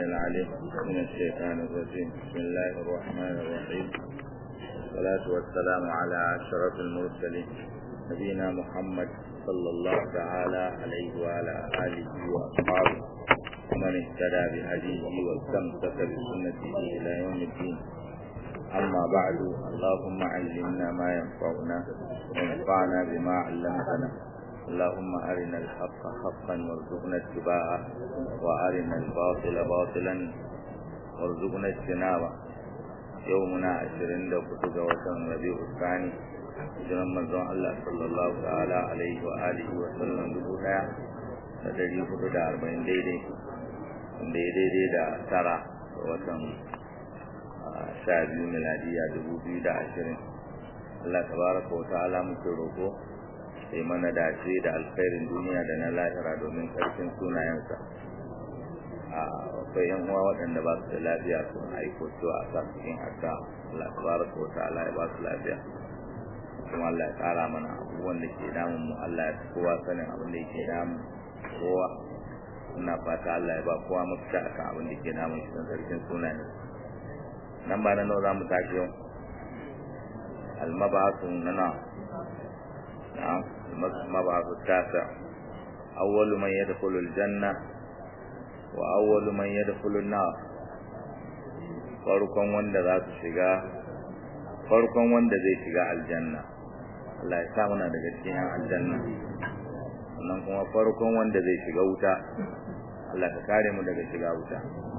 العليم من الشيطان الرجيم بسم الله الرحمن الرحيم والصلاة والسلام على أشرف المرسلين نبينا محمد صلى الله تعالى عليه وعلى آله وأصحابه ومن اهتدى بهديه واستمسك بسنته إلى يوم الدين أما بعد اللهم علمنا ما ينفعنا وانفعنا بما علمتنا اللهم أرنا الحق حقا وارزقنا اتباعه وأرنا الباطل باطلا وارزقنا اجتنابه يومنا عشرين لو كنت وطن ربيع الثاني hijiran manzon Allah sallallahu ta'ala alaihi wa alihi wa sallam dubu daya da dari hudu da arba'in daidai wanda ya daidai da tara ga watan sha biyu miladiya dubu biyu da ashirin Allah tabaraka wa ta'ala muke roƙo sai mana dace da alkhairin duniya da na lahira domin karfin sunayensa a akwai yan uwa waɗanda ba su da lafiya sun aiko cewa a sa cikin adda Allah tabaraka wa ta'ala ya ba su lafiya kuma Allah ya tsara mana abubuwan da ke damun mu Allah ya kowa sanin abin da yake damun kowa ina fata Allah ya ba kowa mafita akan abin da ke damun shi don sarkin sunayen nan ba na nawa za mu tashi yau almabasu na na na'am almabasu tasa awwalu man yadkhulu aljanna wa awwalu man yadkhulu an-nar farkon wanda za su shiga farkon wanda zai shiga aljanna Allah ya sa muna daga cikin aljanna sannan kuma farkon wanda zai shiga wuta Allah ka kare mu daga shiga wuta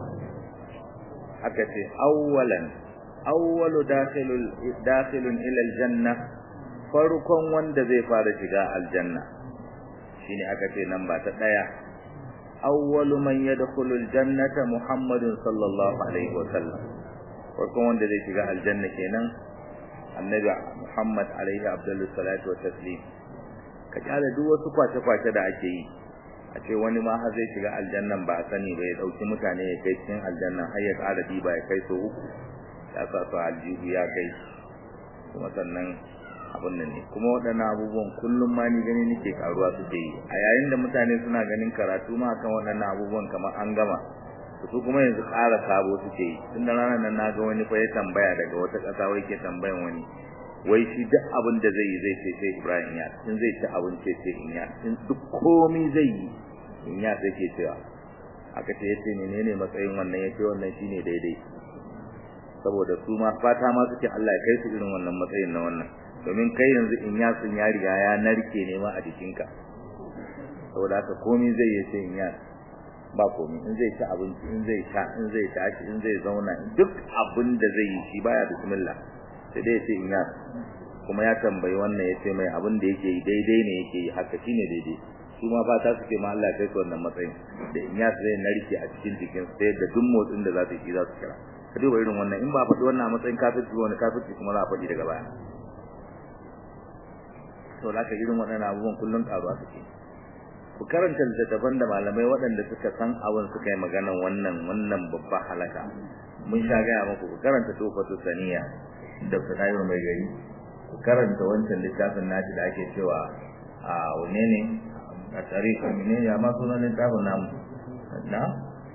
aka ce awwalan awwalu dakhilul dakhilun ila aljanna farkon wanda zai fara shiga aljanna shine aka ce nan ba ta daya awwalu man yadkhulu aljannata muhammadun sallallahu alaihi wa sallam farkon wanda zai shiga aljanna kenan annabi muhammad alaihi abdullu salatu wa taslim ka kyale duk wasu kwace-kwace da ake yi a ce wani ma har zai shiga aljannan ba a sani ba ya dauki mutane ya kai cikin aljannan har ya ƙara diba ya kai so uku ya sa su aljihu ya kai kuma sannan abin nan ne kuma waɗannan abubuwan kullum ma ni gani nake karuwa suke yi a yayin da mutane suna ganin karatu ma kan waɗannan abubuwan kamar an gama su kuma yanzu ƙara sabo suke yi tun da ranar nan na ga wani fa ya tambaya daga wata ƙasa wai ke tambayan wani wai shi duk abin da zai yi zai ce sai Ibrahim ya in zai ci abin ce sai in ya in duk komai zai yi in ya sai ke cewa aka ce yace menene matsayin wannan yace wannan shine daidai saboda su ma fata ma suke Allah ya kai su irin wannan matsayin na wannan domin kai yanzu in ya sun ya riga ya narke ne ma a jikinka saboda haka komai zai yi sai in ya ba komai in zai ci abinci in zai sha in zai tashi in zai zauna duk abin da zai yi shi baya bismillah sai dai sai in ya kuma ya tambayi wannan ya ce mai abin da yake yi daidai ne yake yi haka shine daidai su ma fata suke ma Allah kai su wannan matsayin da in ya zai narke a cikin jikin sai da duk motsin da za su yi za su kira ka duba irin wannan in ba faɗi wannan matsayin kafirci wani kafirci kuma za a faɗi daga baya to da ka irin waɗannan abubuwan kullum ƙaruwa suke ku karanta littattafan da malamai waɗanda suka san abin suka yi maganan wannan wannan babba halaka mun sha gaya muku ku karanta tofatu saniya da sanayi mai gari ku karanta wancan littafin nashi da ake cewa a wane ne a tarihi ne ya ma sunan littafin namu na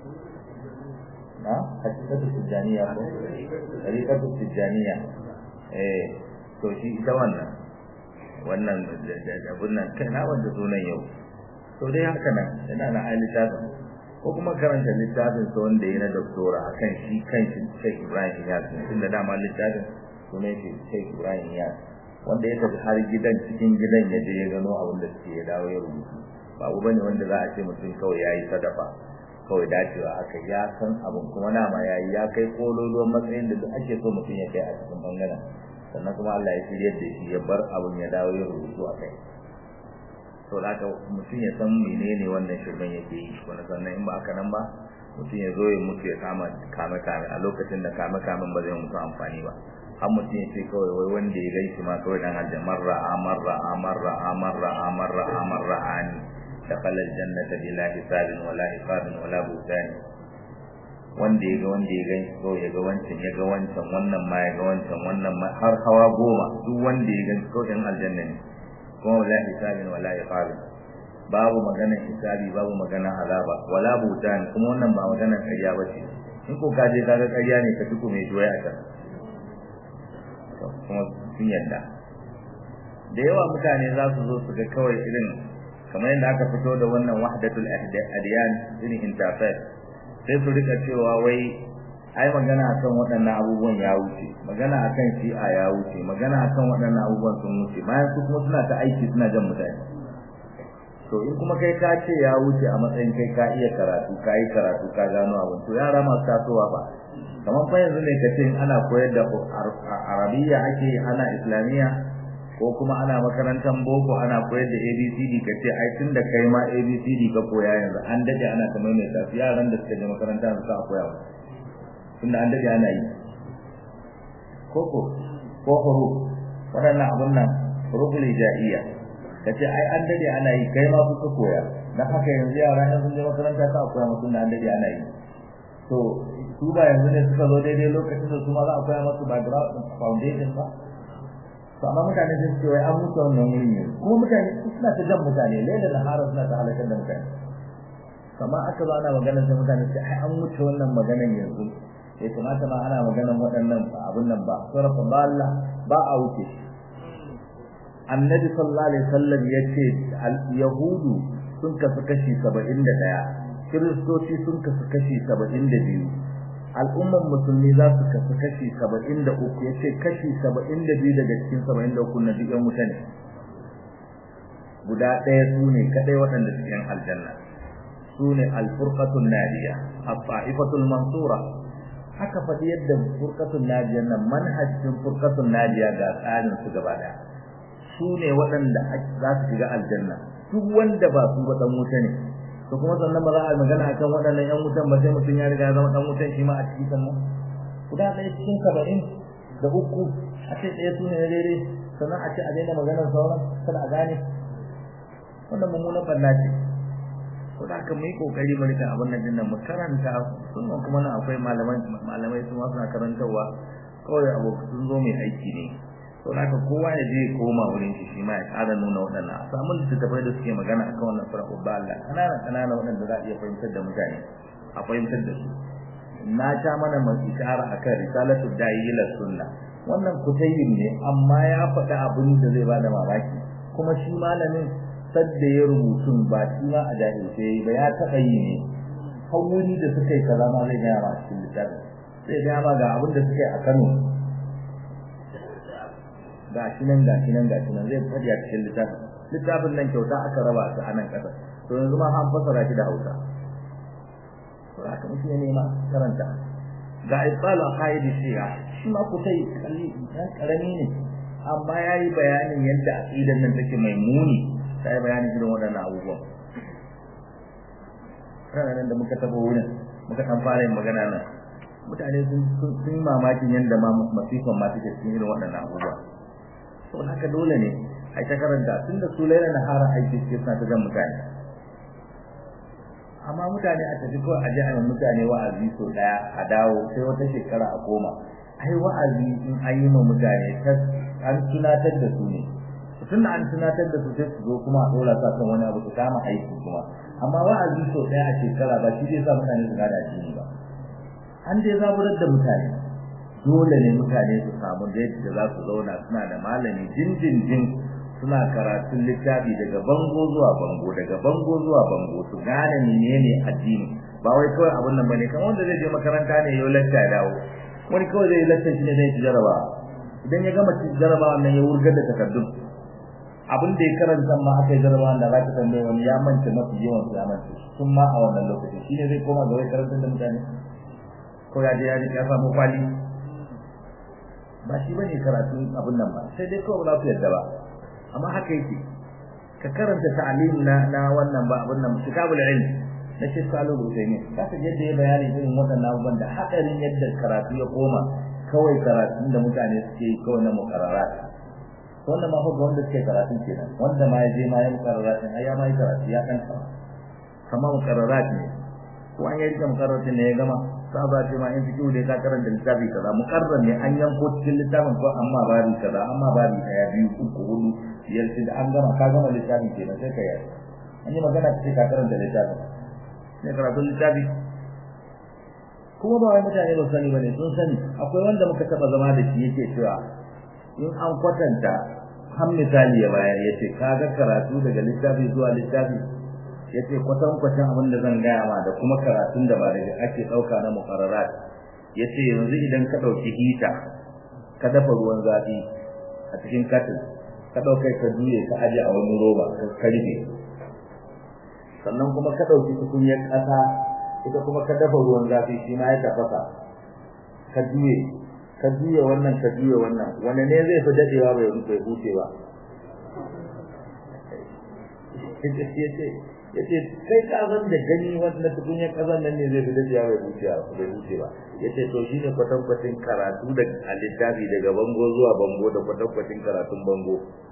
na hakikatu tijaniya ko tariqatu tijaniya eh to shi ita wannan wannan da abun nan kai na wanda sunan yau to dai haka nan yana na ai littafin ko kuma karanta littafin sa wanda yana da doktora akan shi kanshi Sheikh Ibrahim Iyas tunda dama littafin sunan shi Sheikh Ibrahim Iyas wanda ya tafi har gidan cikin gidan ya je ya gano abin da suke ya dawo ya rubutu ba abu bane wanda za a ce mutum kawai yayi sadafa kawai dacewa aka ya san abin kuma nama yayi ya kai kololuwan matsayin da duk ake so mutum ya kai a cikin bangaren sannan kuma Allah ya shirye da shi ya bar abin ya dawo ya rubutu a kai to da haka mutum ya san menene wannan shirmen yake yi wani sannan in ba haka nan ba mutum ya zo ya mutu ya kama kame kame a lokacin da kame kamen ba zai mutu amfani ba har mutum ya ce kawai wai wanda ya gaishe ma kawai dan aljanna marra amarra amarra amarra amarra amarra ani dakhala aljannata bila hisabin wala iqabin wala butani wanda ya ga wanda ya gani ko ya ga wancan ya ga wancan wannan ma ya ga wancan wannan ma har hawa goma duk wanda ya gani ko ɗan aljanna ne kuma wala hisabin wala iqabin babu maganar hisabi babu maganar azaba wala butan kuma wannan ba maganar ƙarya ba ce in ko ka je kaga ƙarya ne ka tuku mai doya a can kuma sun yadda da yawa mutane za su zo su ga kawai irin kamar yadda aka fito da wannan wahdatul adiyan irin interfaith sai su rika cewa wai ai magana akan waɗannan abubuwan ya wuce magana akan shi'a ya wuce magana akan waɗannan abubuwan sun wuce bayan su kuma suna ta aiki suna jan mutane to in kuma kai ka ce ya wuce a matsayin kai ka iya karatu ka yi karatu ka gano abin to yara masu tasowa ba kamar fa yanzu ne ka ce ana koyar da arabiya ake ana islamiyya ko kuma ana makarantar boko ana koyar da abcd ka ce ai tun da kai ma abcd ka koya yanzu an dade ana ta maimaita su yaran da suka je makaranta su a koya tun da an dade ana yi koko ko huruf waɗannan abun nan huruful hijaiya ka ce ai an dade ana yi kai ma kuka koya dan haka yanzu yara ne sun je makaranta ka koya musu da an dade ana yi to su ba yanzu ne suka zo daidai lokacin da su ma za a koya musu background foundation ba to amma mutane sun ce wai an mutu wannan wurin ne kuma mutane suna ta jan mutane laila da hara suna ta halakar da mutane kamar aka zo ana maganar sai mutane sai ai an mutu wannan maganar yanzu ya kamata ma ana maganar waɗannan abun nan ba sarrafa ba Allah ba a wuce annabi sallallahu alaihi wasallam yace yahudu sun kasu kashi 71 kiristoci sun kasu kashi 72 al'umman musulmi za su kasu kashi 73 yace kashi 72 daga cikin 73 na duk yan mutane guda ɗaya su ne kadai waɗanda suke yan aljanna su ne al-furqatul nadiya al-ta'ifatul mansura haka faɗi yadda furqatul nadiya nan manhajin furqatul nadiya ga tsarin su gaba ɗaya su ne waɗanda za su shiga aljanna duk wanda ba su ba dan wuta ne to kuma sannan ba za a magana akan waɗannan ƴan wutan ba sai mutum ya riga ya zama dan wutan shi ma a cikin sannan guda ɗaya cikin saba'in da uku a ce ɗaya su ne na daidai sannan a ce a daina maganar sauran kada a gane wannan mummunan ɓanna ce ko da haka mu yi ƙoƙari mu rika abin nan dinnan mu karanta sunan kuma nan akwai malamai malamai su ma suna karantarwa kawai abu sun zo mai aiki ne to haka kowa ya je koma wurin shi shi ma ya ƙara nuna waɗannan a samu littattafai da suke magana akan wannan fara ubba Allah kanana kanana waɗanda za a iya fahimtar da mutane a fahimtar da su na ta mana mai ishara akan risalatu da'i ila sunna wannan kutayin ne amma ya faɗi abin da zai bada mamaki kuma shi malamin sadda ya rubutu ba shi ma a jahilce ba ya taɓa yi ne wuri da suka yi kaza ma zai gaya ma a cikin littafin zai gaya ma ga abin da suka yi a Kano ga shi nan ga shi nan ga shi nan zai fadi a cikin littafin littafin nan kyauta aka raba su a nan ƙasa to yanzu ma an fasara shi da Hausa to haka mutum ne ma karanta ga ibal aqaid shi'a shi ma kutai kalli dan karami ne amma yayi bayanin yadda aqidan nan take mai muni sai bayanin irin waɗannan abubuwan ranar da muka tabo wurin muka kan fara yin magana nan mutane sun sun mamakin yadda ma masifan ma take cikin irin waɗannan abubuwa to haka dole ne ai ta karanta tunda su laila na hara aiki ce suna ta jan mutane amma mutane a tafi kawai a jihar mutane wa'azi so daya a dawo sai wata shekara a koma ai wa'azi in an yi ma mutane an tunatar da su ne tun da an tunatar da su sai su zo kuma a dora sa kan wani abu su kama aiki kuma amma wa'azi so daya a shekara ba shi zai sa mutane su gada addini ba an dai zaburar da mutane dole ne mutane su samu da yadda za su zauna suna da malami jinjinjin suna karatun littafi daga bango zuwa bango daga bango zuwa bango su gane menene addini ba wai kawai abun nan bane kamar wanda zai je makaranta ne yau lacca ya dawo wani kawai zai lacca shi ne zai ci jaraba idan ya gama ci jaraba wannan ya wurgar da takardun abin da ya karanta ma aka yi jaraba da za ka tambaye wani ya manta mafi yawan su ya manta sun ma a wannan lokacin shi ne zai koma ga wai karantar da mutane ko ya je ya ya samu kwali ba shi bane karatun abun nan ba sai dai kawai ba su yadda ba amma haka yake ka karanta ta'lim na na wannan ba abun nan kitabul ilm na shi salu rusaini ka ta yadda ya bayani irin waɗannan abubuwan da hadarin yadda karatu ya koma kawai karatun da mutane suke yi kawai na mukarrarat wannan ma fa wanda suke karatu kenan wanda ma ya je ma ya mukarrarat ai ya ma yi karatu ya kan kamar mukarrarat ne ko an yi rike mukarrarat ne ya gama saba ce ma in fiki da ka karanta littafi kaza mukarrar ne an yanko cikin littafin ko amma babi kaza amma babi daya biyu uku hudu biyar da an gama ka gama littafin kenan sai ka yi an yi magana ta ce ka karanta littafi ne karatun littafi kuma ba wai mutane ba sani bane sun sani akwai wanda muka taba zama da shi yake cewa in an kwatanta har misali ya bayar yace kaga karatu daga littafi zuwa littafi yace kwatan kwatan abin da zan gaya ma da kuma karatun da ba daga ake dauka na muqarrarat yace yanzu idan ka dauki hita ka dafa ruwan zafi a cikin katin ka dauka ka juye ka aje a wani roba ka karbe sannan kuma ka dauki tukunyar kasa ita kuma ka dafa ruwan zafi shi ma ya tafasa ka juye ka juye wannan ka juye wannan wanda ne zai fi dadewa bai bai huce ba yace kai ka san da gani wannan tukunyar kazan nan ne zai fi dadewa bai huce ba bai huce ba yace to shine kwatan kwatin karatu da alittafi daga bango zuwa bango da kwatan kwatin karatun bango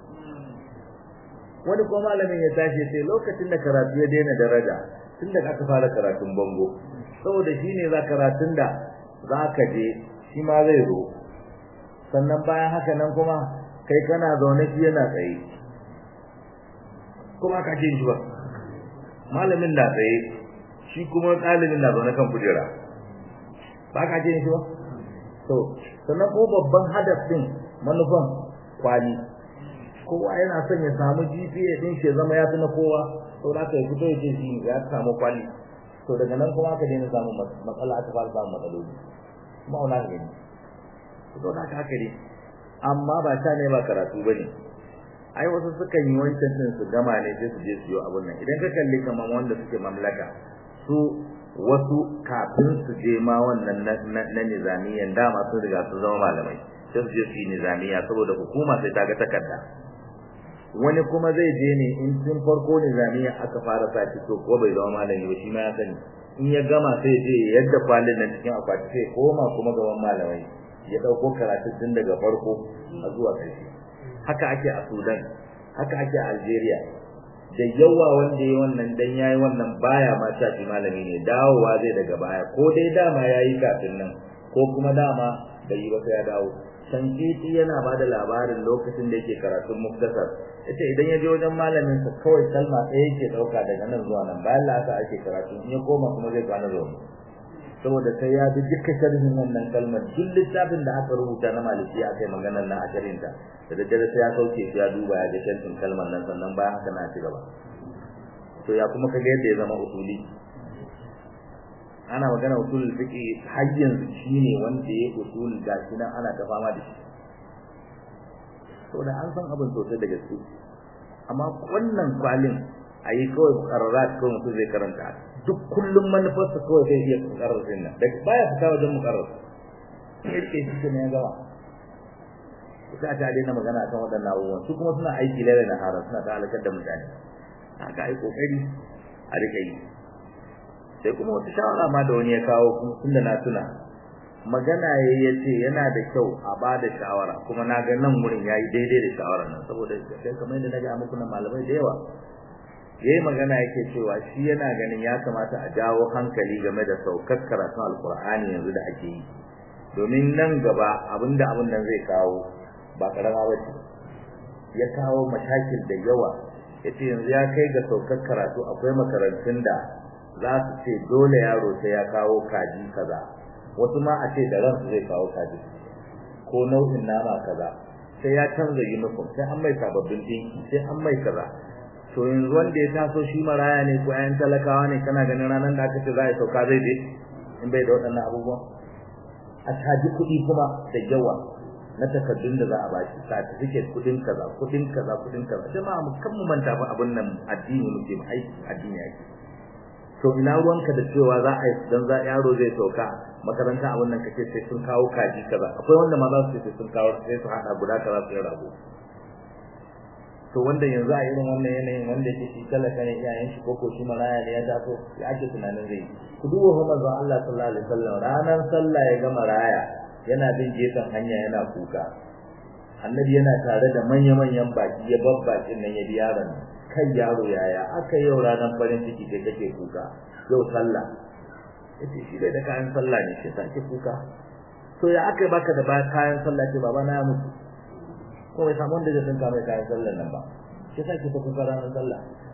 wani ko malamin ya tashi sai lokacin da karatu ya daina daraja tun da aka fara karatun bango saboda shine za karatun da za ka je shi ma zai zo sannan bayan haka nan kuma kai kana zaune shi yana tsaye kuma ka ce shi ba malamin na tsaye shi kuma ɗalibin na zaune kan kujera ba ka ce shi ba to sannan ko babban hadafin manufan kwali kowa yana son ya samu GPA din shi zama ya fi na kowa to da aka fito ya ce shi ya samu kwali to daga nan kuma aka daina samun matsala aka fara samun matsaloli kuma wala ne to da haka ne amma ba ta ne ba karatu bane ai wasu sukan yi wancan din su gama ne sai su je su yi abun nan idan ka kalli kaman wanda suke mamlaka su wasu kafin su je ma wannan na nizamiyan dama sun riga sun zama malamai sai su je su yi nizamiya saboda hukuma sai ta ga takarda wani kuma zai je ne in tun farko nizamiya aka fara sa to ko bai zama malami ba shi ma ya sani in ya gama sai je yadda kwalin nan cikin akwati sai koma kuma gaban malamai ya dauko karatu tun daga farko a zuwa ƙarshe haka ake a Sudan haka ake a Algeria da yawa wanda yayi wannan dan yayi wannan baya ma shafi malami ne dawowa zai daga baya ko dai dama yayi kafin nan ko kuma dama bai yi ba sai ya dawo Shankiti yana ba da labarin lokacin da yake karatun muktasar yace idan ya je wajen malamin sa kawai kalma ɗaya yake dauka daga nan zuwa nan bayan la'asa ake karatu in ya koma kuma zai kwana zuwa saboda sai ya bi duka sharhin wannan kalmar duk littafin da aka rubuta na maliki aka yi maganar nan a sharhin ta da daddare sai ya sauke shi ya duba ya ga sharhin kalmar nan sannan bayan haka na ci gaba to ya kuma kaga yadda ya zama usuli ana magana usulul fiqi har yanzu shine wanda ya usul gashi nan ana ta fama da shi to da an san abin sosai da gaske amma wannan kwalin ayi kawai qarrarat ko mutum zai karanta duk kullum manufarsa kawai zai iya qarrar din nan da baya fita wajen muqarrar sai yake shi ne ya gaba kuka ta daina magana akan waɗannan abubuwan su kuma suna aiki lalle na haram suna ta halakar da mutane haka ai kokari a rika yi sai kuma wata shawara ma da wani ya kawo tunda na tuna magana yayi yace yana da kyau a bada shawara kuma na ga nan wurin yayi daidai da shawarar nan saboda kai kamar yadda naga muku nan malamai da yawa yayi magana yake cewa shi yana ganin ya kamata a jawo hankali game da saukar karatun alkur'ani yanzu da ake yi domin nan gaba abinda abin nan zai kawo ba karama ba ce ya kawo mashakil da yawa yace yanzu ya kai ga saukar karatu akwai makarantun da za su ce dole yaro sai ya kawo kaji kaza wasu ma a ce da ransu zai kawo kaji ko nau'in nama kaza sai ya canza uniform sai an mai sababbin dinki sai an mai kaza to yanzu wanda ya taso shi maraya ne ko ayan talakawa ne kana ganin ranar da aka ce za a sauka zai je in bai da waɗannan abubuwa a caji kuɗi kuma da yawa na takardun da za a bashi certificate kuɗin kaza kuɗin kaza kuɗin kaza jama'a mu kan mu manta ba abin nan addini muke aiki addini ake to ina ruwanka da cewa za a yi dan za yaro zai sauka makaranta abin nan kace sai sun kawo kaji kaza akwai wanda ma za su ce sun kawo sai su hada guda kaza su rago to wanda yanzu a irin wannan yanayin wanda yake shi talaka ne iyayen shi koko shi maraya ne ya taso ya ake tunanin zai ku duba fa manzon Allah sallallahu alaihi wasallam ranar sallah ya ga maraya yana bin gefen hanya yana kuka annabi yana tare da manya-manyan baki ya babbakin nan ya bi yaron kai yaro yaya aka yau ranar farin ciki kai kake kuka yau sallah yace shi dai da kayan sallah ne shi sake kuka to ya aka baka da kayan sallah ce baba na ya mutu ko bai samu wanda zai dinka mai kayan sallah nan ba shi sake ta kuka ranar sallah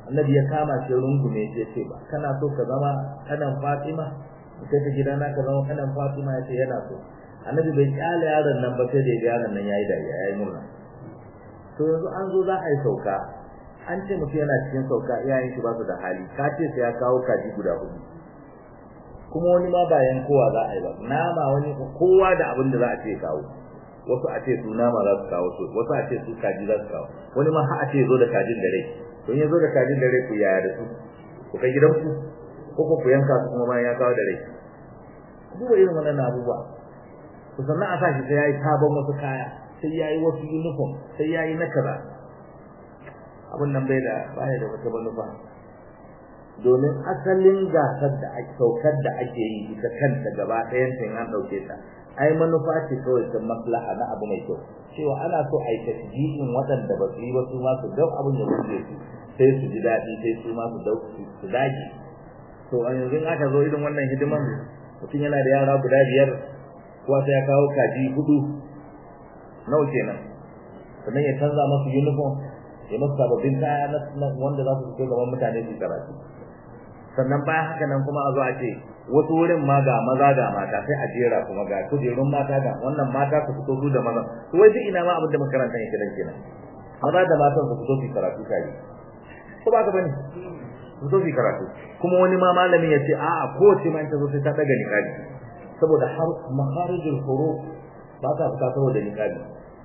annabi ya kama shi rungume ya ce ba kana so ka zama kanan Fatima kai ta gidana ka zama kanan Fatima ya ce yana so annabi bai kyale yaron nan ba sai da yaron nan yayi dariya yayi murna to yanzu an zo za a yi sauka an ce mutum yana cikin sauka iyayen shi ba su da hali ka ce sai ya kawo kaji guda hudu kuma wani ma bayan kowa za a yi ba nama wani kowa da abin da za a ce kawo wasu a ce su nama za su kawo su wasu a ce su kaji za su kawo wani ma har a ce zo da kajin da rai don ya zo da kajin da rai ku yaya da su ku kai gidanku ko ku yanka su kuma bayan ya kawo da rai duba irin wannan abubuwa to sannan a sashi sai yayi sabon wasu kaya sai yayi wasu uniform sai yayi na kaza abun nan bai da baya da wata manufa domin asalin gasar da ake saukar da ake yi ita kanta gaba ɗayan ta an ɗauke ta ai manufa ce kawai ta maslaha na abu mai kyau cewa ana so a yi tasjihin waɗanda ba su yi ba su ma su dau abin da suke su sai su ji daɗi sai su ma su dau su dage to a yanzu aka zo irin wannan hidiman mutum yana da yara guda biyar kuwa sai ya kawo kaji hudu nawa kenan sannan ya canza masu uniform ya masu sababbin kaya na wanda za su fito gaban mutane su karatu sannan bayan haka nan kuma a zo a ce wasu wurin ma ga maza ga mata sai a jera kuma ga kujerun mata ga wannan mata su fito su da maza to wai duk ina ma abin da makarantar yake dan kenan maza da matan su fito su karatu kai ko ba ka bane su fito su karatu kuma wani ma malamin ya ce a'a kowace ma ta zo sai ta daga niqabi saboda har makharijul huruf ba ta fita saboda niqabi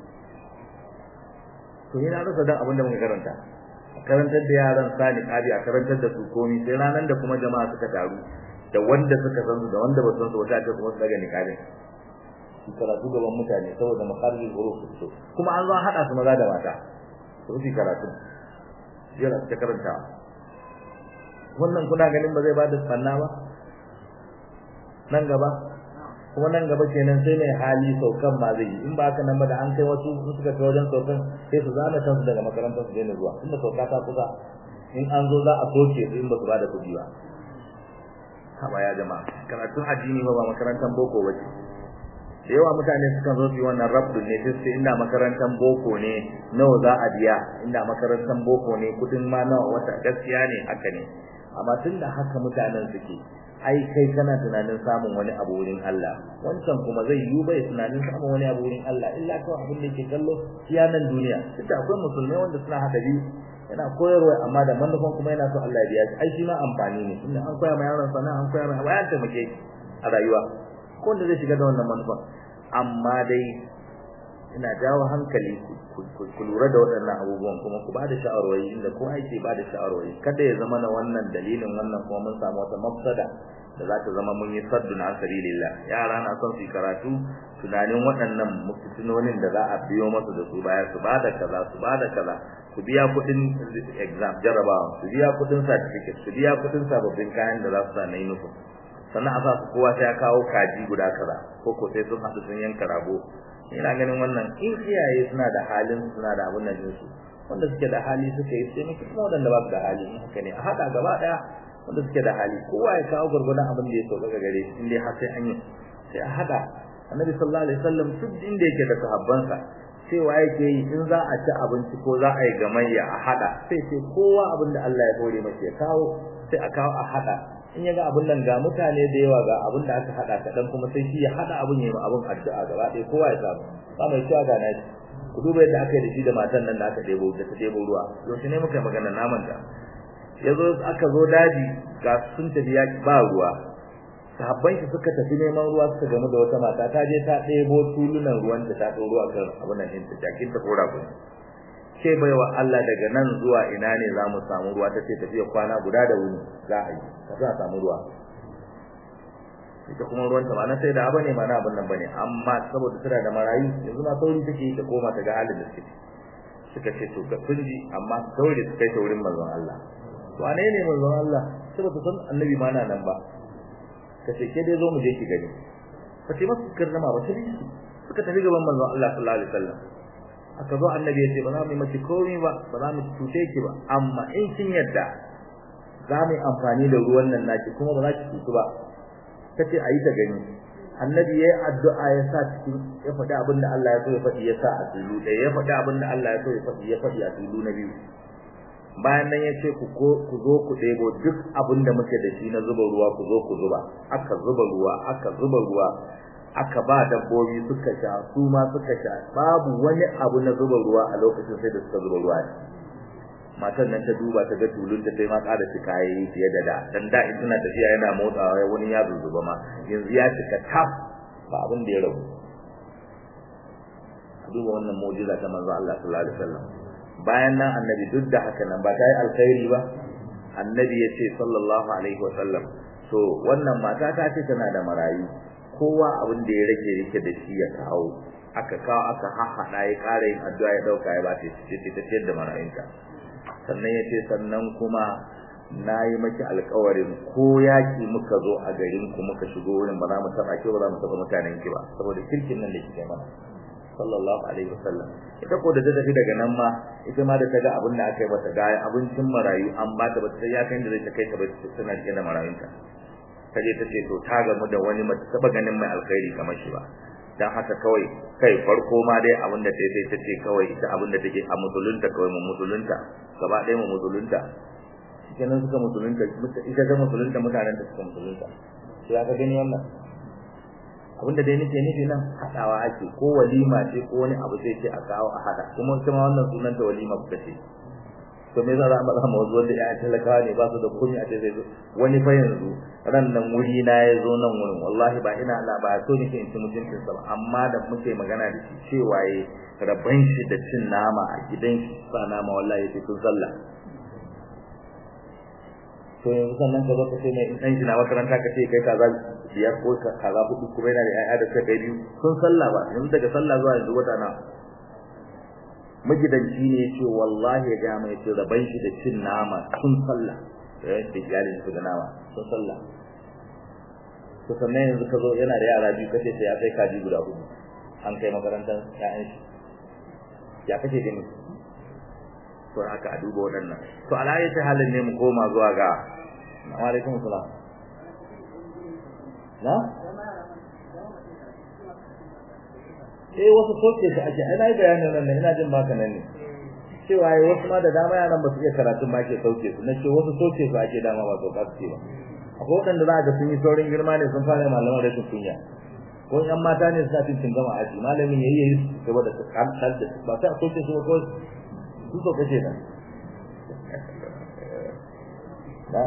to ina rasa dan abin da muka karanta karantar da yaran sa niqabi a karantar da su komai sai ranan da kuma jama'a suka taru da wanda suka san su da wanda ba san su wata ta kuma daga niqabi su karatu gaban mutane saboda makharijul huruf su kuma an zo an hada su maza da mata su su karatu jira ta karanta wannan kuna ganin ba zai ba da tsanna ba nan gaba kuma nan gaba kenan sai mai hali saukan ma zai yi in ba haka nan ba da an kai wasu in suka kai wajen saukan sai su zana kansu daga makarantar su daina zuwa inda sauka ta kusa in an zo za a soke su in ba su ba da kuɗi ba haba ya jama'a karatun addini ba ba makarantar boko ba ce da yawa mutane sukan zo su yi wannan rabdun ne sai su inda makarantar boko ne nawa za a biya inda makarantar boko ne kudin ma nawa wata gaskiya ne haka ne amma tun da haka mutanen suke ai kai kana tunanin samun wani abu wurin Allah wancan kuma zai yi bai tunanin samun wani abu wurin Allah illa kawai abin da yake kallo iya nan duniya duk da akwai musulmai wanda suna haka biyu yana koyarwa amma da manufan kuma yana so Allah ya biya shi ai shi ma amfani ne tunda an koya ma yaron sana an koya ma wayan taimake a rayuwa ko wanda zai shiga da wannan manufan amma dai ina jawo hankali ku lura da waɗannan abubuwan kuma ku bada sha'arwari inda ko ake bada sha'arwari kada ya zama na wannan dalilin wannan kuma mun samu wata mafsada da za ta zama mun yi saddun an sabilillah yara na son su yi karatu tunanin waɗannan mutunonin da za a biyo masu da su baya su bada kaza su bada kaza su biya kuɗin exam jarabawa su biya kuɗin certificate su biya kuɗin sababbin kayan da za su sa na uniform sannan a sa su kowa sai ya kawo kaji guda kaza ko ko sai sun haɗu sun yanka rago ina ganin wannan in iyaye suna da halin suna da abun nan su wanda suke da hali suke yi sai muke kuma wanda ba su da hali in haka ne a haɗa gaba ɗaya wanda suke da hali kowa ya kawo gurgurdan abin da ya sauka ga gare shi in dai har sai an yi sai a haɗa annabi sallallahu alaihi wasallam duk inda yake da sahabbansa cewa yake yi in za a ci abinci ko za a yi gamayya a haɗa sai sai kowa abin da Allah ya hore masa ya kawo sai a kawo a haɗa in ya ga abun nan ga mutane da yawa ga abun da aka hada kadan kuma sai shi ya hada abun yayi abun addu'a gaba ɗaya kowa ya samu ba mai cewa ga nashi ku duba yadda aka yi da shi da matan nan da aka debo da ta debo ruwa yaushe ne muka magana naman ta yazo aka zo daji ga sun tafi yaki ba ruwa sahabban shi suka tafi neman ruwa suka gamu da wata mata ta je ta debo tulunan ruwan da ta doro akan abun nan ta jakin ta kora ku ce baiwa Allah daga nan zuwa ina ne za mu samu ruwa ta ce tafiya kwana guda da wuni za a yi ka za a samu ruwa ita kuma ruwan ta ba na sai da abane ma na abin nan bane amma saboda tana da marayu yanzu ma sauri take ta koma ta ga halin da suke suka ce to ga kunji amma sauri su kai ta wurin manzon Allah wane ne manzon Allah saboda san annabi ma na nan ba kace ke dai zo mu je ki gani ba ce masu karnama ba sai suka tafi gaban manzon Allah sallallahu alaihi wasallam aka zo annabi ya ce ba za mu yi maki komai ba ba za mu cuce ki ba amma in kin yadda za mu yi amfani da ruwan nan naki kuma ba za ki cutu ba tace ayi ta gani annabi yayi addu'a ya sa cikin ya faɗi abin da Allah ya so ya faɗi ya sa a tulu da ya faɗi abin da Allah ya so ya faɗi ya faɗi a tulu na biyu bayan nan ya ce ku ku zo ku ɗebo duk abin da muke da shi na zuba ruwa ku zo ku zuba aka zuba ruwa aka zuba ruwa aka ba dabbobi suka sha su ma suka sha babu wani abu na zuba ruwa a lokacin sai da suka zuba ruwa matan nan ta duba ta ga tulun ta sai ma ƙara cika yayi fiye da da dan da in tana tafiya yana motsawa wani ya zuzuba ma yanzu ya cika taf ba abin da ya rabu duba wannan mu'jiza ta manzo Allah sallallahu alaihi wasallam bayan nan annabi duk da haka nan ba ta yi alkhairi ba annabi ya ce sallallahu alaihi wasallam to wannan mata ta ce tana da marayu kowa abin da ya rage yake da shi ya kawo aka kawo aka haɗa ya ƙara yin addu'a ya ɗauka ya ba ta ce ta ciyar da marayunta sannan ya ce sannan kuma na yi maki alkawarin ko yaki muka zo a garin ku muka shigo wurin ba za mu taɓa ki ba za mu taɓa mutanen ki ba saboda kirkin nan da kike mana sallallahu alaihi wasallam ita ko da ta tafi daga nan ma ita ma da ta ga abin da aka yi mata ga abincin marayu an ba ta ba ta ya kai da zai ta kai ta ba tana rike da marayunta ta je ta ce to ta gamu da wani mace taba ganin mai alkhairi kamar shi ba dan haka kawai kai farko ma dai abin da sai ta ce kawai ita abin da take a musulunta kawai mu musulunta gaba ɗaya mu musulunta kenan suka musulunta ita ta musulunta mutanen da suka musulunta sai aka gani wannan abinda dai nake nufi nan hadawa ake ko walima ce ko wani abu sai ce a kawo a hada kuma kuma wannan sunan ta walima kuka ce to me zan rama rama wasu wanda ya talakawa ne ba su da komai a ce zai zo wani fa yanzu ran nan wuri na ya zo nan wurin wallahi ba ina la ba so nake in ci mutuncin sa ba amma da muke magana da shi cewa yayi rabban shi da cin nama a gidan shi sa nama wallahi sai kun sallah to yanzu sannan ka zo ka ce mai in ɗan shi na makaranta ka ce kai kaza biyar ko kaza hudu kuma yana da ƴaƴa da suka kai biyu sun sallah ba yanzu daga sallah zuwa yanzu wata na magidanci ne ya ce wallahi ya ga mai ce raban shi da cin nama sun sallah da yadda iyalin su da nama sun sallah to sannan yanzu ka zo yana da yara biyu kace sai ya kai kaji guda hudu an kai makarantar ƴaƴan shi ya kake gani to haka a duba waɗannan to alayi ta halin ne mu koma zuwa ga wa alaikum salam na eh wasu soke su ake ai nayi bayanin nan ina jin baka nan ne cewa ai wasu ma da dama yaran ba su iya karatun ba ke sauke su na ce wasu soke su ake dama ba su kasu ba akwai waɗanda za ga sun yi saurin girma ne sun fara malaman rashin kunya ko yan mata ne suna cin gama aji malamin yayi yayi saboda su kantar da ba sai a soke su ba ko su so kace nan na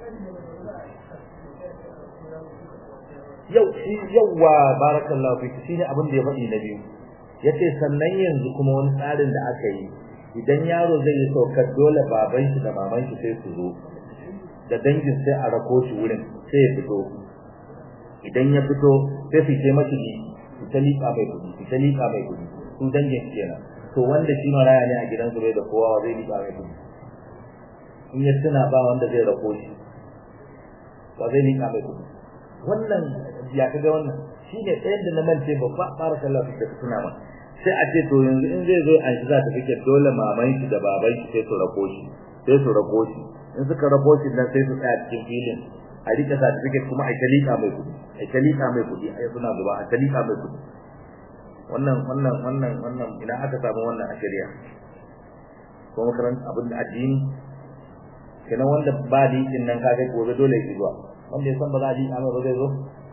yau shi yawa barakallahu fiki shine abin da ya faɗi na biyu yace sannan yanzu kuma wani tsarin da aka yi idan yaro zai yi saukar dole baban shi da maman shi sai su zo da dangin sai a rako shi wurin sai ya fito idan ya fito sai su ce mashi ni su ta liƙa mai kuɗi su ta liƙa mai kuɗi su dangin kenan to wanda shi maraya ne a gidansu bai da kowa zai liƙa mai kuɗi in ya tuna ba wanda zai rako shi ba zai liƙa mai kuɗi wannan ya kaga wannan shi ne ɗayan da na mance babba fara sallah da suna ma sai a ce to yanzu in zai zo an shi za ta fike dole maman shi da baban shi sai su rako shi sai su rako shi in suka rako shi nan sai su tsaya cikin filin a rika certificate kuma a kalika mai kudi a kalika mai kudi ai suna zuba a kalika mai kudi wannan wannan wannan wannan ina aka samu wannan a shari'a ko makaranta abin da addini kenan wanda ba liƙin nan kaga gobe dole ya zuwa wanda ya san ba za a liƙa mai ba zai zo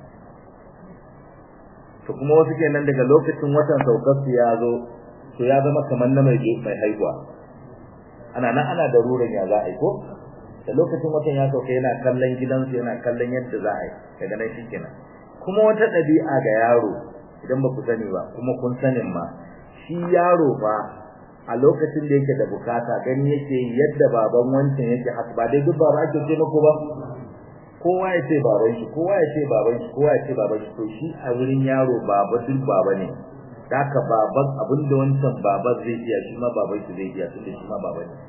to kuma wasu kenan daga lokacin watan saukar su ya zo to ya zama kamar na mai mai haihuwa ana nan ana da ruran ya za a yi ko da lokacin watan ya sauka yana kallon gidansu yana kallon yadda za a yi daga nan shi kenan kuma wata ɗabi'a ga yaro idan ba ku sani ba kuma kun sanin ma shi yaro fa a lokacin da yake da bukata gani yake yadda baban wancan yake haka ba dai duk baba ake ce mako ba kowa ya ce baban shi kowa ya ce baban shi kowa ya ce baban shi to shi a wurin yaro baba duk baba ne haka baban abinda wancan baban zai iya shi ma baban shi zai iya tunda shi ma baba ne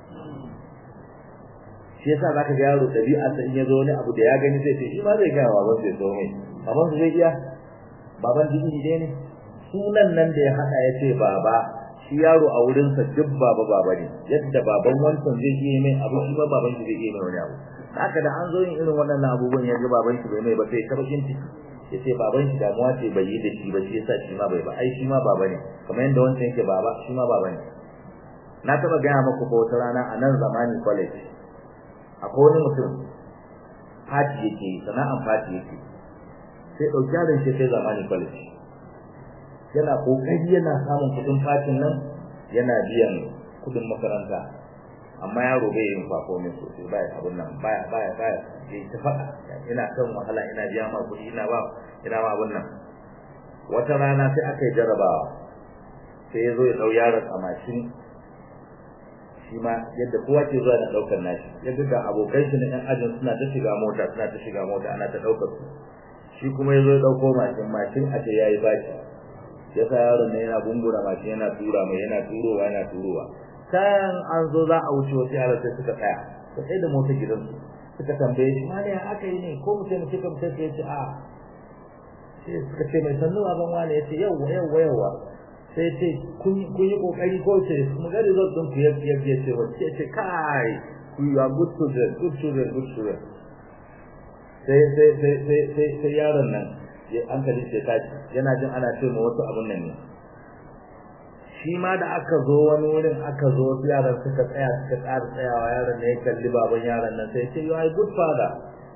shi yasa zaka ga yaro dabi'a ta in yazo wani abu da ya gani sai ce shi ma zai ga baban sai so mai baban su zai iya baban jiki ne ne sunan nan da ya hada ya ce baba shi yaro a wurin sa duk baba baba ne yadda baban wancan zai iya mai abu shi ma baban shi zai iya mai wani abu haka da an zo yin irin waɗannan abubuwan ya ga baban shi bai mai ba sai ta bakin ciki ya ce baban shi damuwa ce bai yi da shi ba shi yasa shi ma bai ba ai shi ma baba ne kamar yadda wancan yake baba shi ma baba ne na taba gaya muku ko wata rana a nan zamani college akwai wani mutum fati yake sana'an fati yake sai ɗauki yaron shi kai zamani college yana kokari yana samun kudin fatin nan yana biyan kudin makaranta amma yaro bai yin performance sosai baya abun nan baya baya baya yayi ta faɗa ina kan wahala ina biya ma kuɗi ina ba ina ma abun nan wata rana sai aka yi jarabawa sai ya zo ya ɗau yaron a mashin shi ma yadda kowa ke zuwa na ɗaukar nashi ya ga abokai shi na ƴan ajin suna ta shiga mota suna ta shiga mota ana ta ɗaukar su shi kuma ya zo ya ɗauko mashin mashin a ce ya yi baki ya sa yaron ne yana gungura mashin yana tura mai yana turowa yana turowa kan an zo za a wuce wasu yaran sai suka tsaya ka tsaye da motar gidansu suka tambaye shi mali ya aka yi ne ko mutum mutum ka mutum ya ce a sai suka ce mai sannu baban wani ya ce yawwa yawwa yawwa sai ce kun yi kokari ko ce mu ga result din ku yadda ya ce wacce ce kai you are good children good children good children sai sai sai sai sai sai yaron nan ya an kalli sai tashi yana jin ana ce ma wasu abun nan ne shi ma da aka zo wani wurin aka zo wasu yaran suka tsaya suka ƙara tsayawa yaron ne ya kalli baban yaron nan sai ce you are a good father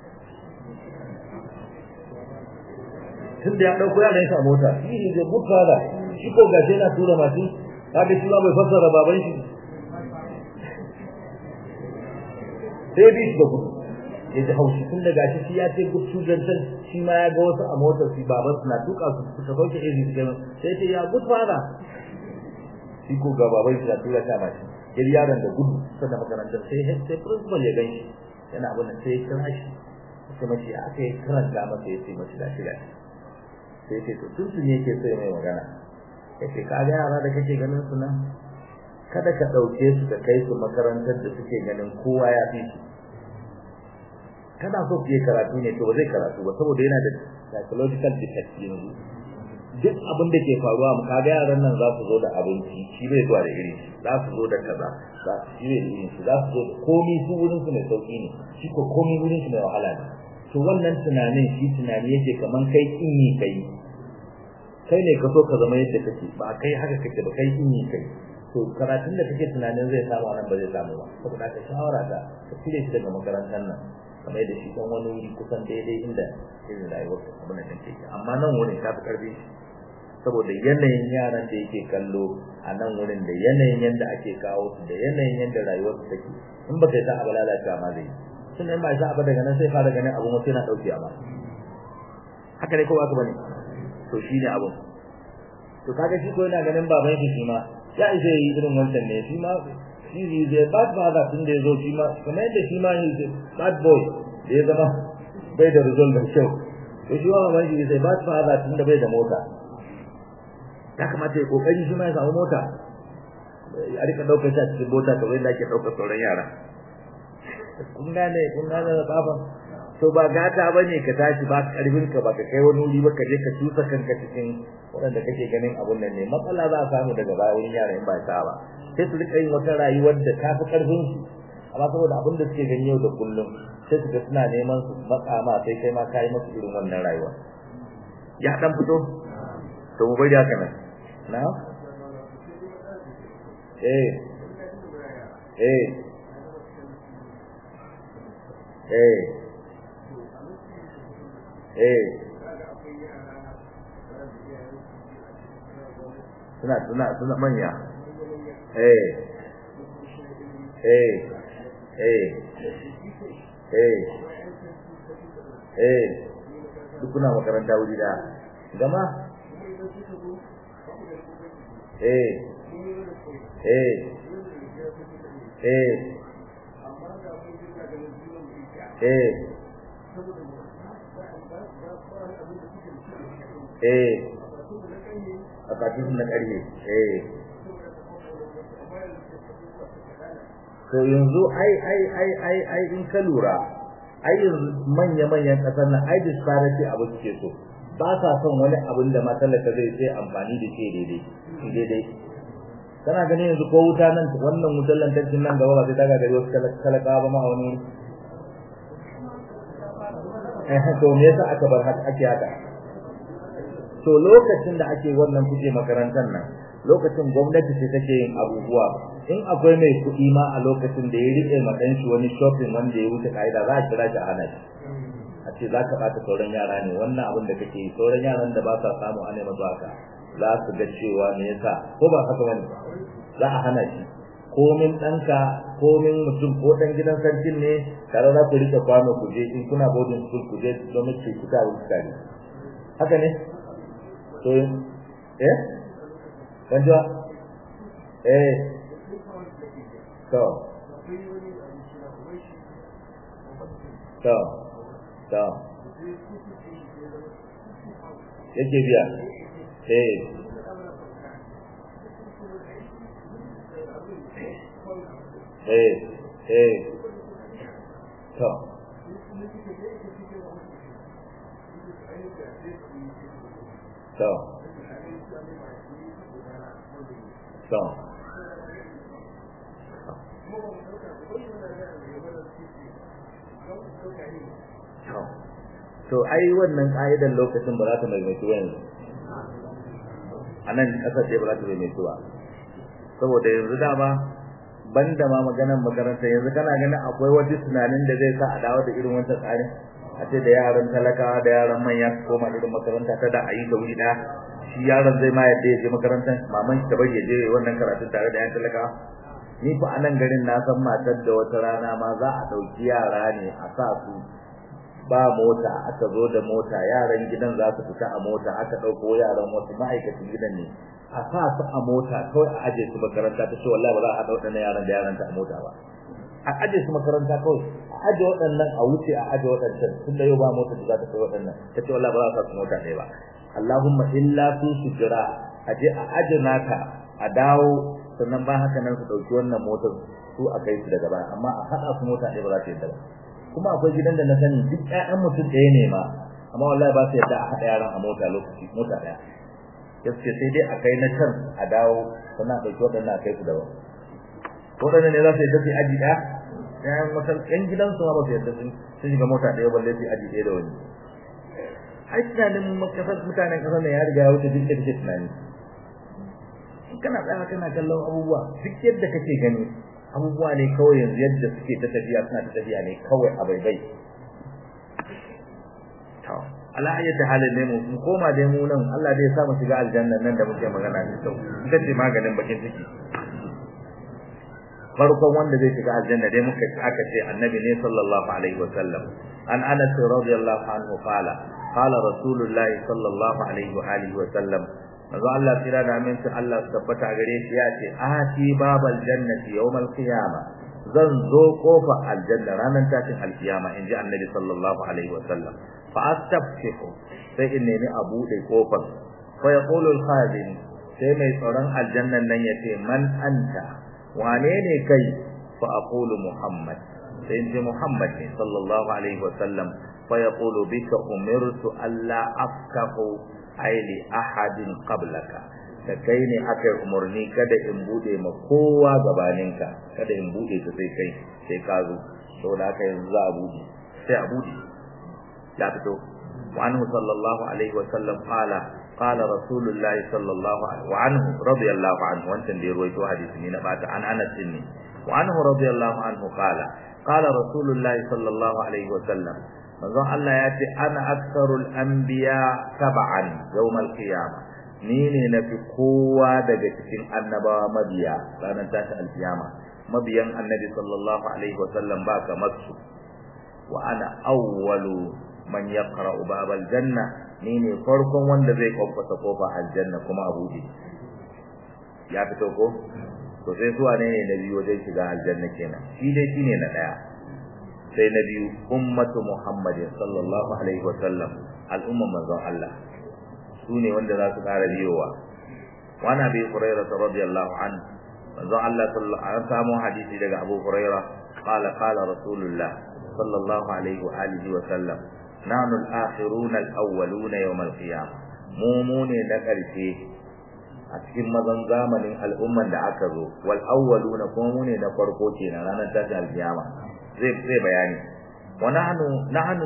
tun da ya ɗauko yaran shi a mota he is a good father shi ko gashi yana tura masu kaga shi ma bai fassara baban shi sai bi shi da gudu ya ji haushi tun da gashi shi ya ce good children shi ma ya ga wasu a motar su baban su na tuka su suka sauke ezi su gama sai ce ya good father shi ko ga baban shi na tura ta mashi yar yaron da gudu sannan makarantar sai sai principal ya gan shi yana abin da sai ya kira shi sai mace aka yi karanta masa ya ce mace da shi da sai ce to tun sun yake sai mai magana yace ka ga yara da kake ganin su nan kada ka dauke su ka kai su makarantar da suke ganin kowa ya fi su kana so su yi karatu ne to ba zai karatu ba saboda yana da psychological defect yanzu duk abin da ke faruwa mu kaga yaran nan za su zo da abinci shi bai zuwa da iri za su zo da kaza za su shi bai da iri za su zo da komai su wurin su mai sauki ne shi ko komai wurin su mai wahala ne to wannan tunanin shi tunani yake kaman kai in yi kai kai ne ka so ka zama yadda kake ba kai haka kake ba kai in yi kai to karatun da kake tunanin zai samu nan ba zai samu ba saboda ka shawara ta ka cire shi daga makarantar nan kamar yadda shi dan wani wuri kusan daidai inda irin rayuwar abin da take amma nan wurin ta fi karfi saboda yanayin yaran da yake kallo a nan wurin da yanayin yadda ake kawo su da yanayin yadda rayuwar su take in ba kai ta abu lalacewa ma zai sun in ba sa abu daga nan sai fara ganin abu mutum yana dauke ma haka ne ko ba ka bane to shi ne abun to kaga shi ko yana ganin baban shi shi ma ya isa yi irin wancan ne shi ma shi ne zai bad father tun da ya zo shi ma kamar yadda shi ma ne bad boy da ya zama bai da result da kyau to shi ma baban shi zai bad father tun da bai da mota ya kamata ya kokari shi ma ya samu mota a rika daukar shi a cikin mota kamar yadda ake daukar sauran yara kun gane kun gane da kafan to ba gata bane ka tashi ba karfin ka ba ka kai wani wuri ba ka je ka tusa kanka cikin waɗanda kake ganin abun nan ne matsala za a samu daga baya wurin yara in ba ta ba sai su rika yin wata rayuwar da ta fi karfin su amma saboda abin da suke gani yau da kullum sai su ga suna neman su matsa ma sai kai ma ka yi musu irin wannan rayuwa ya dan fito to mu bari haka nan na eh eh eh eh suna suna suna manya eh eh eh eh eh duk kuna makaranta wuri da gama eh eh eh eh eh a kafin na ƙarfe eh to yanzu ai ai ai ai ai in ka lura ai yanzu manya manyan ƙasar nan ai disparity abu suke so ba sa son wani abin da matsalaka zai sai amfani da shi daidai shi daidai kana ganin yanzu ko wuta nan wannan wutar lantarkin nan gaba ba sai ta gagari wasu talaka ba ma wani eh to me yasa aka bar haka ake haka to lokacin da ake wannan kuke makarantar nan lokacin gwamnati ce take yin abubuwa in akwai mai kuɗi ma a lokacin da ya rike ma dan shi wani shopping wanda ya wuce kaida za a kira shi a hana shi a ce za ka bata sauran yara ne wannan abin da kake yi sauran yaran da ba sa samu ana masu haka za su ga cewa me yasa ko ba haka bane za a hana shi komin ɗanka komin mutum ko ɗan gidan sarkin ne tare za ku rike kwano ku je in kuna boarding school ku je domin ku ku ta wuce tare haka ne to eh kanjwa eh to to to yake biya eh eh eh to to to to ai wannan ka'idar lokacin ba za ta maimaitu yanzu a nan ƙasar ce ba za ta maimaitu ba saboda yanzu dama banda ma maganar makaranta yanzu kana ganin akwai wani tunanin da zai sa a dawo da irin wancan tsarin a ce da yaran talakawa da yaran manya su koma irin makaranta ta da a yi da wuri ɗaya shi yaron zai ma yadda ya je makarantar maman shi ta bari ya je wannan karatun tare da yan talakawa ni fa a nan garin na san matar da wata rana ma za a ɗauki yara ne a sa su ba mota aka zo da mota yaran gidan za su fita a mota aka ɗauko yaran wasu ma'aikacin gidan ne a sa su a mota kawai a aje su makaranta ta ce wallahi ba za a haɗa waɗannan yaran da yaran ta a mota ba a aje su makaranta kawai a aje waɗannan a wuce a aje waɗancan tun da yau ba mota da za ta kai waɗannan ta ce wallahi ba za a sa su mota ɗaya ba Allahumma illa su su jira a je a aje naka a dawo sannan ba haka nan su ɗauki wannan motar su a kai su daga baya amma a haɗa su mota ɗaya ba za ta yadda ba kuma akwai gidan da na sani duk ƴaƴan mutum ɗaya ne ma amma wallahi ba su yadda a haɗa yaran a mota lokaci mota ɗaya gaske sai dai a kai na can a dawo sannan a ɗauki waɗannan a kai su daban waɗannan ne za su yadda su yi aji ɗaya ƴaƴan wata ƴan gidansu ma ba su yadda sun shiga mota ɗaya balle su yi aji ɗaya da wani ai tunanin makasar mutanen ƙasar ne ya riga ya wuce duk da kake tunani in kana tsaya kana kallon abubuwa duk yadda kake gani abubuwa ne kawai yanzu yadda suke ta tafiya suna ta tafiya ne kawai a baibai to ala ayyata halin ne mu koma dai mu nan Allah dai ya sa mu shiga aljanna nan da muke magana ne to ita ce maganin bakin ciki farkon wanda zai shiga aljanna dai muka aka ce annabi ne sallallahu alaihi wa sallam an anas radiyallahu anhu qala qala rasulullah sallallahu alaihi wa alihi wa sallam manzo Allah tira da aminci Allah su tabbata gare shi ya ce ati babal jannati yawmal qiyama zan zo kofa aljanna ranar tashin alkiyama in ji annabi sallallahu alaihi wa sallam fa astaftihu sai in nemi a bude kofar fa yaqulu al-khazin sai mai tsaron aljannan nan yace man anta wane ne kai fa aqulu muhammad sai in ji muhammad ne sallallahu alaihi wa sallam fa yaqulu bika umirtu alla afkahu aili ahadin qablaka da kai ne aka yi umarni kada in bude ma kowa gabaninka kada in bude ta sai kai sai ka zo saboda haka yanzu za a bude sai a bude ya fito wa anhu sallallahu alaihi wa sallam qala qala rasulullahi sallallahu alaihi wa anhu radiyallahu anhu wancan da ya ruwaito hadisi ne na bata an anas ne wa anhu radiyallahu anhu qala qala rasulullahi sallallahu alaihi wa sallam manzon Allah ya ce ana aksarul anbiya tab'an yawmal qiyama ni ne nafi kowa daga cikin annabawa mabiya ranar tashi alkiyama mabiyan annabi sallallahu alaihi wa sallam ba kamar su wa ana awwalu man yaqra'u babal janna ni ne farkon wanda zai kwakwata kofa aljanna kuma a buɗe ya fito ko to sai zuwa ne na biyu wajen shiga aljanna kenan shi dai shine na daya sai na biyu ummatu muhammadin sallallahu alaihi wasallam al'umman manzon Allah su ne wanda za su ƙara biyowa wa na bi hurairah radiyallahu an manzon Allah sallallahu alaihi samu hadisi daga Abu Hurairah qala qala rasulullah sallallahu alaihi wa alihi wa sallam nahnu al-akhiruna al-awwaluna yawm al-qiyamah mu mu ne da ƙarshe a cikin mazan zamanin al'umman da aka zo wal awwaluna kuma mu ne na farko kenan ranar tashin alkiyama zai zai bayani wa nahnu nahnu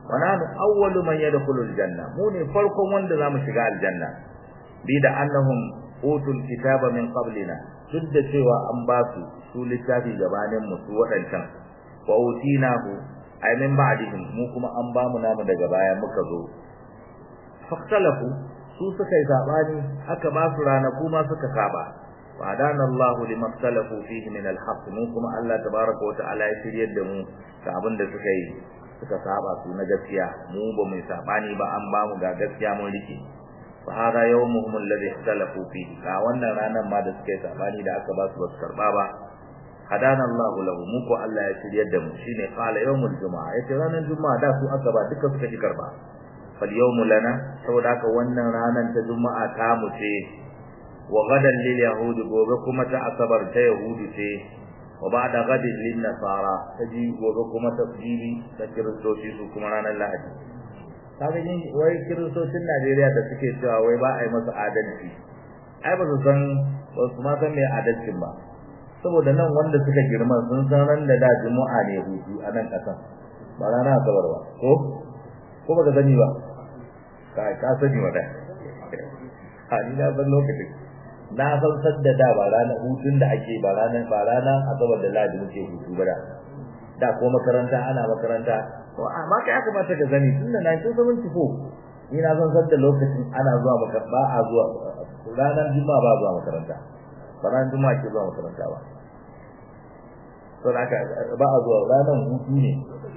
wa nahnu awwalu man yadkhulu aljanna mu ne farkon wanda zamu shiga aljanna bi da annahum utul kitaba min qablina duk da cewa an ba su su littafi gabanin mu su wadancan wa utinahu ay min ba'dihim mu kuma an ba mu namu daga baya muka zo faktalafu su suka yi sabani aka ba su ranaku ma suka saba fadana Allahu limaktalafu fihi min alhaq mu kuma Allah tabaaraka wa ta'ala ya shiryar da mu ga abin da suka yi suka saba su na gaskiya mu ba mu sabani ba an ba mu ga gaskiya mun rike fa hada yawmuhum alladhi ikhtalafu fihi ga wannan ranar ma da suka yi sabani da aka ba su ba su karba ba hadana Allahu lahu mu ko Allah ya shiryar da mu shine qala yawmul jumaa yace ranar juma'a da su aka ba duka suka ji karba fal yawmu lana saboda haka wannan ranar ta juma'a ta mu ce wa gadan lil yahudi gobe kuma ta asabar ta yahudi ce wa ba'da gadin lin nasara taji gobe kuma ta jibi ta kiristoci su kuma ranar lahadi kaga yin wai kiristocin Najeriya da suke cewa wai ba a yi masa adalci ai ba su san ba su ma san me adalcin ba saboda nan wanda suka girma sun san ran da da juma'a ne hutu a nan kasan ba rana asabar ba ko ko ba ka sani ba ka ka sani wa dai a ni na san lokacin na san sadda da ba rana hutun da ake ba rana ba rana asabar da ladi muke hutu ba da da ko makaranta ana makaranta to amma kai aka mata ka sani tun da 1974 ni na san sadda lokacin ana zuwa makaranta ba a zuwa ranar juma'a ba zuwa makaranta ba ranar juma'a ke zuwa makaranta ba to da aka ba a zuwa ranar hutu ne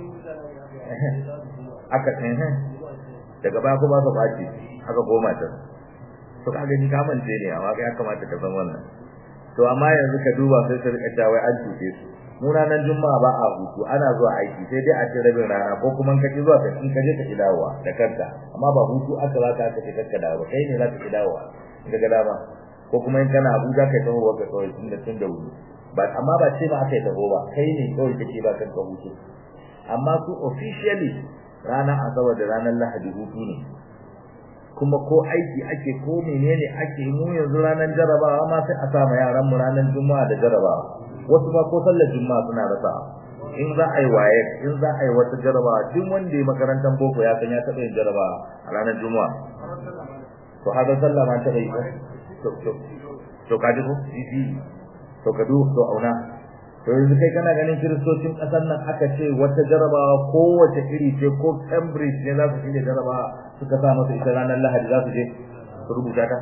aka tsaye daga baya kuma aka bace aka goma ta to kaga ni ka mance ne amma kai ya kamata ka san wannan to amma yanzu ka duba sai su rika cewa wai an tuce su mu ranar juma'a ba a hutu ana zuwa aiki sai dai a ce rabin rana ko kuma ka ki zuwa ka in ka je ka dawowa da kanka amma ba hutu aka za ka aka ce kanka dawo kai ne za ka ki dawowa in ga dama ko kuma in kana Abuja kai taho wa ka kawai tun da tun da wuri ba amma ba ce ma aka yi taho ba kai ne kawai kake ba kanka hutu amma su officially ranar asabar da ranar lahadi hutu ne kuma ko aiki ake ko menene ake mu yanzu ranar jarabawa ma sai a sa ma yaran mu ranar juma'a da jarabawa wasu ba ko sallar juma'a suna rasa in za a yi waye in za a yi wata jarabawa duk wanda ya makarantar boko ya san ya taɓa yin jarabawa a ranar juma'a to haka sallah ma taɓa yi to to to ka ji ko to ka du to auna to yanzu kai kana ganin kiristocin ƙasar nan aka ce wata jarabawa kowace iri ce ko Cambridge ne za su shirya jarabawa suka sa masa ita ranar Lahadi za su je su rubuta ta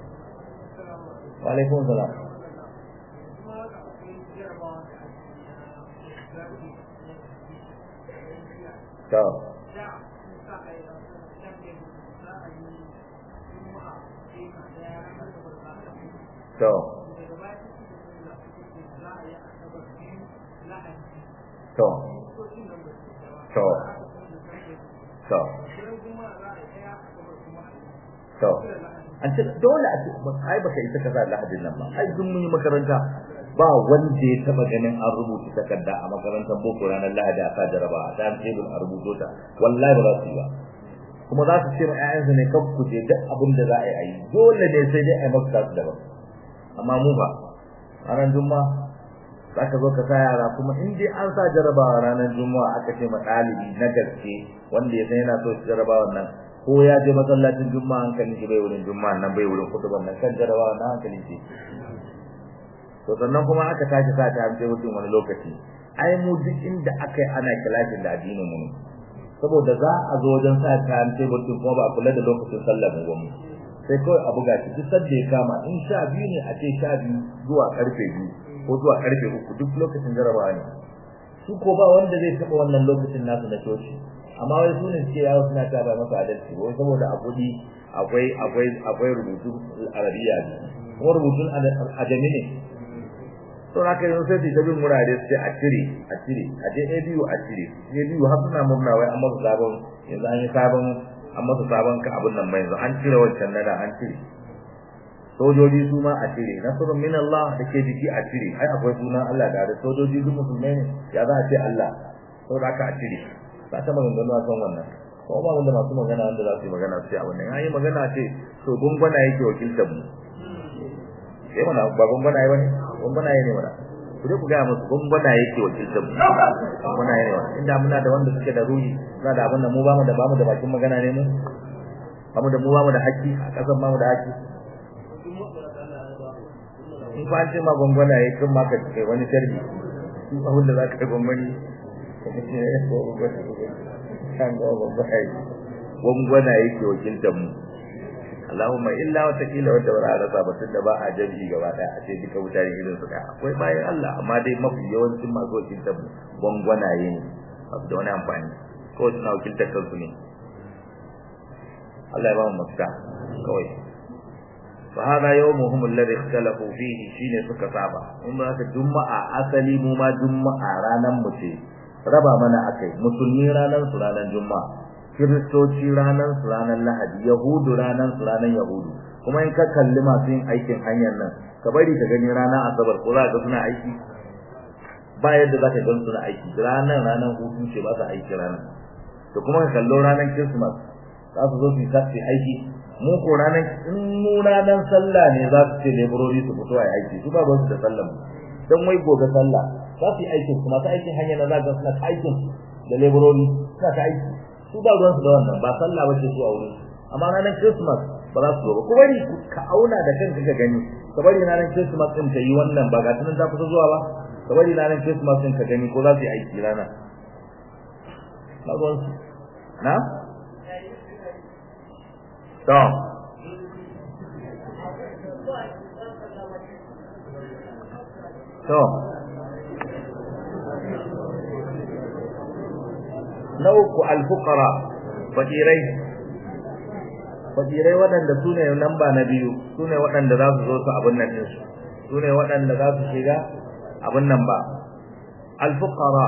wa alaikum salam to to to to to to an ce dole a ce ai baka isa kaza lahadin nan ba ai duk mun yi makaranta ba wanda ya taba ganin an rubuta takarda a makarantar boko ranar lahadi a sa jaraba a dan tebur a rubuto ta wallahi ba za su yi ba kuma za su ce ma ƴaƴansu ne kan ku je duk abin da za a yi a yi dole ne sai dai a yi maka su daban amma mu ba ranar juma'a za ka zo ka sa yara kuma in dai an sa jarabawa ranar juma'a aka ce ma ɗalibi na gaske wanda ya san yana so shi jarabawa nan ko ya je masallacin juma'a hankalin shi bai wurin juma'a nan bai wurin kutuban nan kan jarabawa na hankalin shi to sannan kuma aka tashi sa ta hamse mutum wani lokaci ai mu duk inda aka yi ana kilashin da addinin mu ne saboda za a zo wajen sa ta hamse mutum kuma ba a kula da lokacin sallar mu ba mu sai kawai a buga shi duk sadda ya kama in sha biyu ne a ce sha biyu zuwa karfe biyu ko zuwa karfe uku duk lokacin jarabawa ne su ko ba wanda zai taɓa wannan lokacin nasu na coci amma wai su ne suke yawo suna ta ba masa adalci wai saboda a kuɗi akwai akwai akwai rubutun arabiya ne kuma rubutun ajami ne to haka yanzu sai su ta bin wurare sai a cire a cire a je ABU a cire ABU har suna murna wai an masa sabon yanzu an yi sabon an masa sabon ka abin nan mai yanzu an cire wancan nada an cire sojoji su ma a cire nasrun min Allah da ke jiki a cire ai akwai sunan Allah da da sojoji duk musulmai ne ya za a ce Allah saboda haka a cire ba ta maganganu a kan wannan ko ba wanda masu magana wanda za su yi magana su ce a wannan an yi magana ce to gungwana yake wakiltar mu sai mana ba gungwana yi bane gungwana yi ne mana ku dai ku ga musu gwangwana yake wakiltar mu gwangwana ne inda muna da wanda suke da ruhi suna da abin da mu ba mu da ba mu da bakin magana ne mu ba mu da mu ba mu da haƙƙi a ƙasar ba mu da haƙƙi in fa an ce ma gwangwana ya kan maka kai wani sharhi su abin da za ka yi gwangwani gwangwana yake wakiltar mu Allahumma illa wata kila wanda ba za a rasa ba tunda ba a jami'i gaba daya a ce duka mutane irin su daya akwai bayan Allah amma dai mafi yawancin masu wakiltar mu gwangwanaye ne ba su da wani amfani ko suna wakiltar kansu ne Allah ya ba mu mafita kawai fa hada yawmuhum alladhi ikhtalafu fihi shine suka saba in ba ka juma'a asali mu ma juma'a ranan mu ce raba mana akai musulmi ranan su ranan juma'a kiristoci ranan su ranan lahadi yahudu ranan su ranan yahudu kuma in ka kalli masu yin aikin hanyar nan ka bari ka gani ranar asabar ko za ka suna aiki ba yadda za ka gan suna aiki ranar ranar hutu ce ba su aiki ranar to kuma ka kallo ranar christmas za su zo su yi aiki mu ko ranar in mu ranar sallah ne za su ce laborori su fito a aiki su ba su da sallah don wai gobe sallah za su yi aikin su masu aikin hanyar na za ka suna ta aikin da laborori suna ta aiki su ba ruwan su da wannan ba sallah bace su a wurin amma ranar christmas ba za su zo ba ku bari ka auna da kanka ka gani ka bari ranar christmas din ta yi wannan ba ga tunan ta fito zuwa ba ka bari ranar christmas din ka gani ko za su yi aiki rana ba ruwan su na to to na uku alfukara fakirai fakirai waɗanda su ne namba na biyu su ne waɗanda za su zo su abin nan ɗinsu su ne waɗanda za su shiga abin nan ba alfukara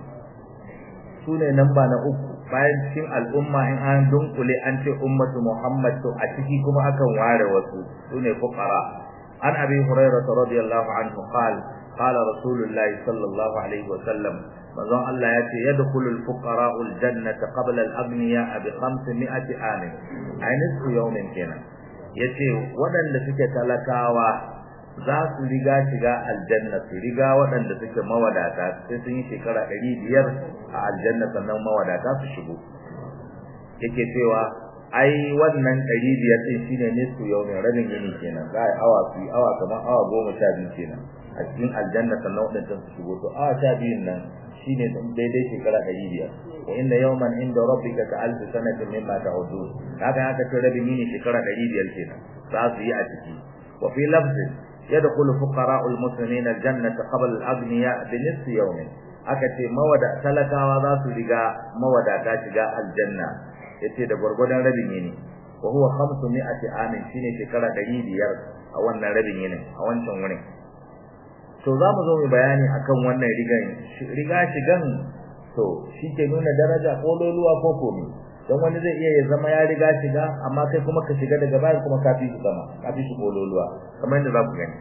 su ne namba na uku bayan cikin al'umma in an dunkule an ce ummatu muhammad to a ciki kuma akan ware wasu su ne fukara an abi hurairah radiyallahu anhu qala qala rasulullahi sallallahu alaihi wa sallam manzon Allah ya ce yadkhulul fuqara'ul jannata qabla al-aghniya bi 500 amin ay nisfu yawmin kenan yace waɗanda suke talakawa za su riga shiga aljanna su riga waɗanda suke mawadata sai sun yi shekara ɗari biyar a aljanna sannan mawadata su shigo yake cewa ai wannan ɗari biyar ɗin shine nisfu yawmin rabin yini kenan za a yi awa su awa kamar awa goma sha biyu kenan a cikin aljanna sannan waɗancan su shigo to awa sha biyun nan shine daidai shekara ɗari biyar wa inna yawman inda rabbika ka alfi sanatin mimma ta'udun haka haka ce rabin yini shekara ɗari biyar kenan za su yi a ciki wa fi lafzin yadkhulu fuqara'ul muslimin aljannata qabla al-aghniya bi nisfi yawmin aka ce mawada talakawa za su riga mawadata shiga aljanna yace da gurgurdan rabin yini wa huwa 500 amin shine shekara ɗari biyar a wannan rabin yinin a wancan wurin to za mu zo mu bayani akan wannan rigan riga shigan to shi ke nuna daraja ko loluwa ko komi don wani zai iya ya zama ya riga shiga amma kai kuma ka shiga daga bayan kuma ka fi shi sama ka fi shi ko loluwa kamar yadda za ku gani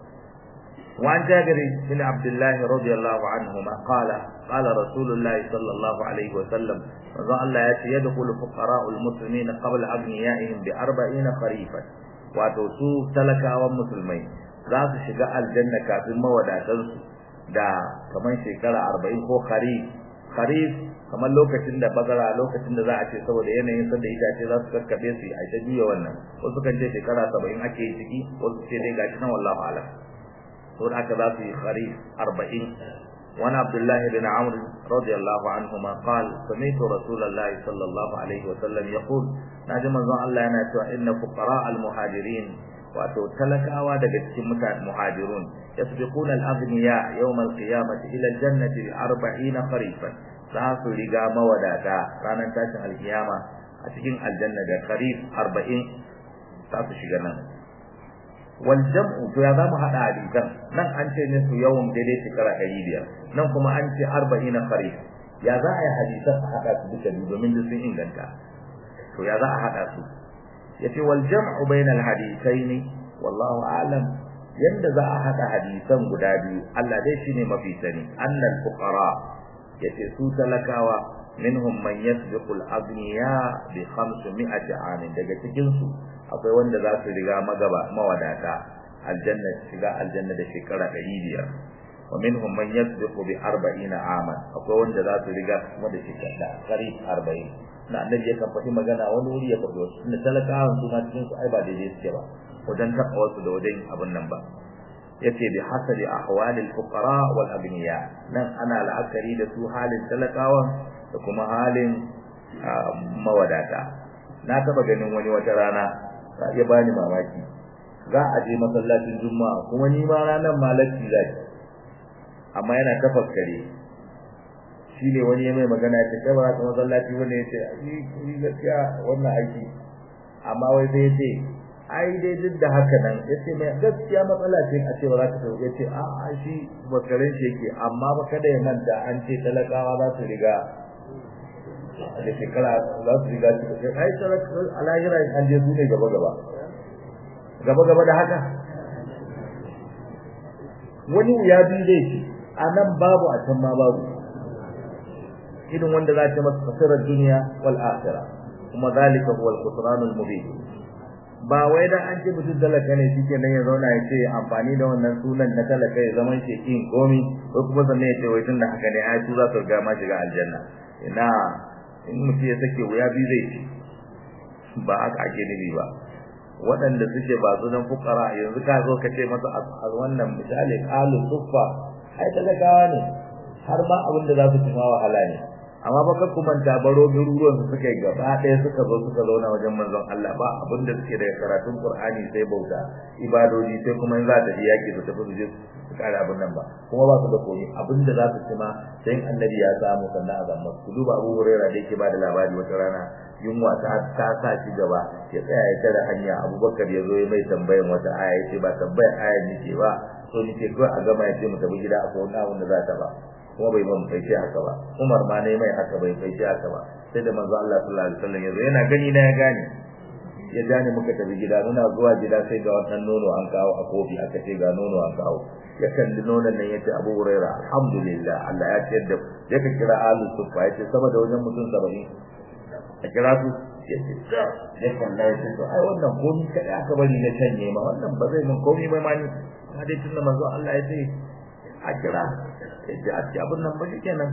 وعن جابر بن عبد الله رضي الله عنهما قال قال رسول الله صلى الله عليه وسلم وظل الله يأتي يدخل فقراء المسلمين قبل أغنيائهم بأربعين خريفا وتوسو تلكا ومسلمين za su shiga aljanna kafin mawadatansu da kamar shekara arba'in ko kharif kharif kamar lokacin da bazara lokacin da za a ce saboda yanayin sanda itace za su kakkabe su a ta juya wannan wasu kan ce shekara saba'in ake yi ciki wasu ce dai gashi nan wallahu alam to da aka za su yi kharif arba'in وعن عبد الله بن عمرو رضي الله عنهما قال سمعت رسول الله صلى الله عليه وسلم يقول ناجم الله أنا إن فقراء المهاجرين wato talakawa daga cikin mutane muhajirun yasbiquna al-aghniya yawm al-qiyamati ila al-jannati bi 40 kharifan za su riga mawadata ranar tashin alkiyama a cikin aljanna da kharif 40 za su shiga nan wal jam'u to ya zamu hada hadisan nan an ce ne su yawan daidai shekara 500 nan kuma an ce 40 kharif ya za a yi hadisan a hada su duka domin sun inganta to ya za a hada su yace wal jam'u bainal hadithaini wallahu a'lam yanda za a hada hadisan guda biyu Allah dai shine mafi sani annal fuqara yace su talakawa minhum man yasbiqu al aghniya bi 500 amin daga cikin su akwai wanda za su riga magaba mawadata aljanna shiga aljanna da shekara 500 wa minhum man yasbiqu bi 40 aman akwai wanda za su riga kuma da shekara kari 40 na annabi ya kan faɗi magana wani wuri ya faɗi wasu inda talakawan su ma cikin su ai ba daidai suke ba wajen taɓa wasu da wajen abin nan ba yace bi hasabi ahwalil fuqara wal aghniya nan ana la'akari da su halin talakawan da kuma halin mawadata na taba ganin wani wata rana ya bani mamaki za a je masallacin juma'a kuma ni ma ranar malaki zai amma yana tafakkare shine wani ya mai magana ya ce kai ba ka masallaci wanda ya ce ni gaskiya wannan aiki amma wai sai ya ce ai dai duk da haka nan yace mai gaskiya matsala ce a ce ba za ka tafi yace a a shi bakarin shi yake amma ba kada ya manta an ce talakawa za su riga da shekara za su riga su ai talakawa alahira an je su ne gaba gaba gaba gaba da haka wani ya bi dai ce a nan babu a can ma babu irin wanda za ta masa fasirar duniya wal akhirah kuma zalika huwa al-khusran al-mubin ba wai dan an ce mutum talaka ne shi kenan ya zauna ya ce amfani da wannan sunan na talaka ya zaman shi kin komi ko kuma sannan ya ce wai tun da haka ne ai su za su riga ma shiga aljanna ina in mutum ya sake wuya bi zai ci ba haka ake nufi ba waɗanda suke ba su dan fukara yanzu ka zo ka ce masa a wannan misali qalu suffa ai talakawa ne har ma abin da za su ci ma wahala ne amma baka kumanta baro garuruwan su suka yi gaba ɗaya suka zo suka zauna wajen manzon Allah ba abin da suke daga karatun Qur'ani sai bauta ibadoji sai kuma in za ta ji yaki su tafi su je su kare abin nan ba kuma ba su da komai abin da za su ci ma sai annabi ya samu sannan a zama ku duba Abu Hurairah da yake ba da labari wata rana yunwa ta ta sa shi gaba ya tsaya ya tare hanya Abubakar ya zo ya mai tambayan wata aya ya ce ba tambayar aya nake ba so nake kawai a gama ya ce mu tafi gida akwai wani abin da za ta ba kuma bai ban kai haka ba Umar ma ne mai haka bai kai haka ba sai da manzo Allah sallallahu alaihi wasallam yazo yana gani na ya gane ya gane muka tafi gida muna zuwa gida sai ga wannan nono an kawo a kofi aka ce ga nono an kawo ya kalli nonon nan yace Abu Hurairah alhamdulillah Allah ya ciyar da ya ka kira alu sufa yace sama da wajen mutum 70 a kira su yace ya kalla yace to ai wannan komai kada aka bari na canye ma wannan ba zai mun komai ba ma ni ma dai tunda manzo Allah ya ce a kira yace a ci abin nan ba kenan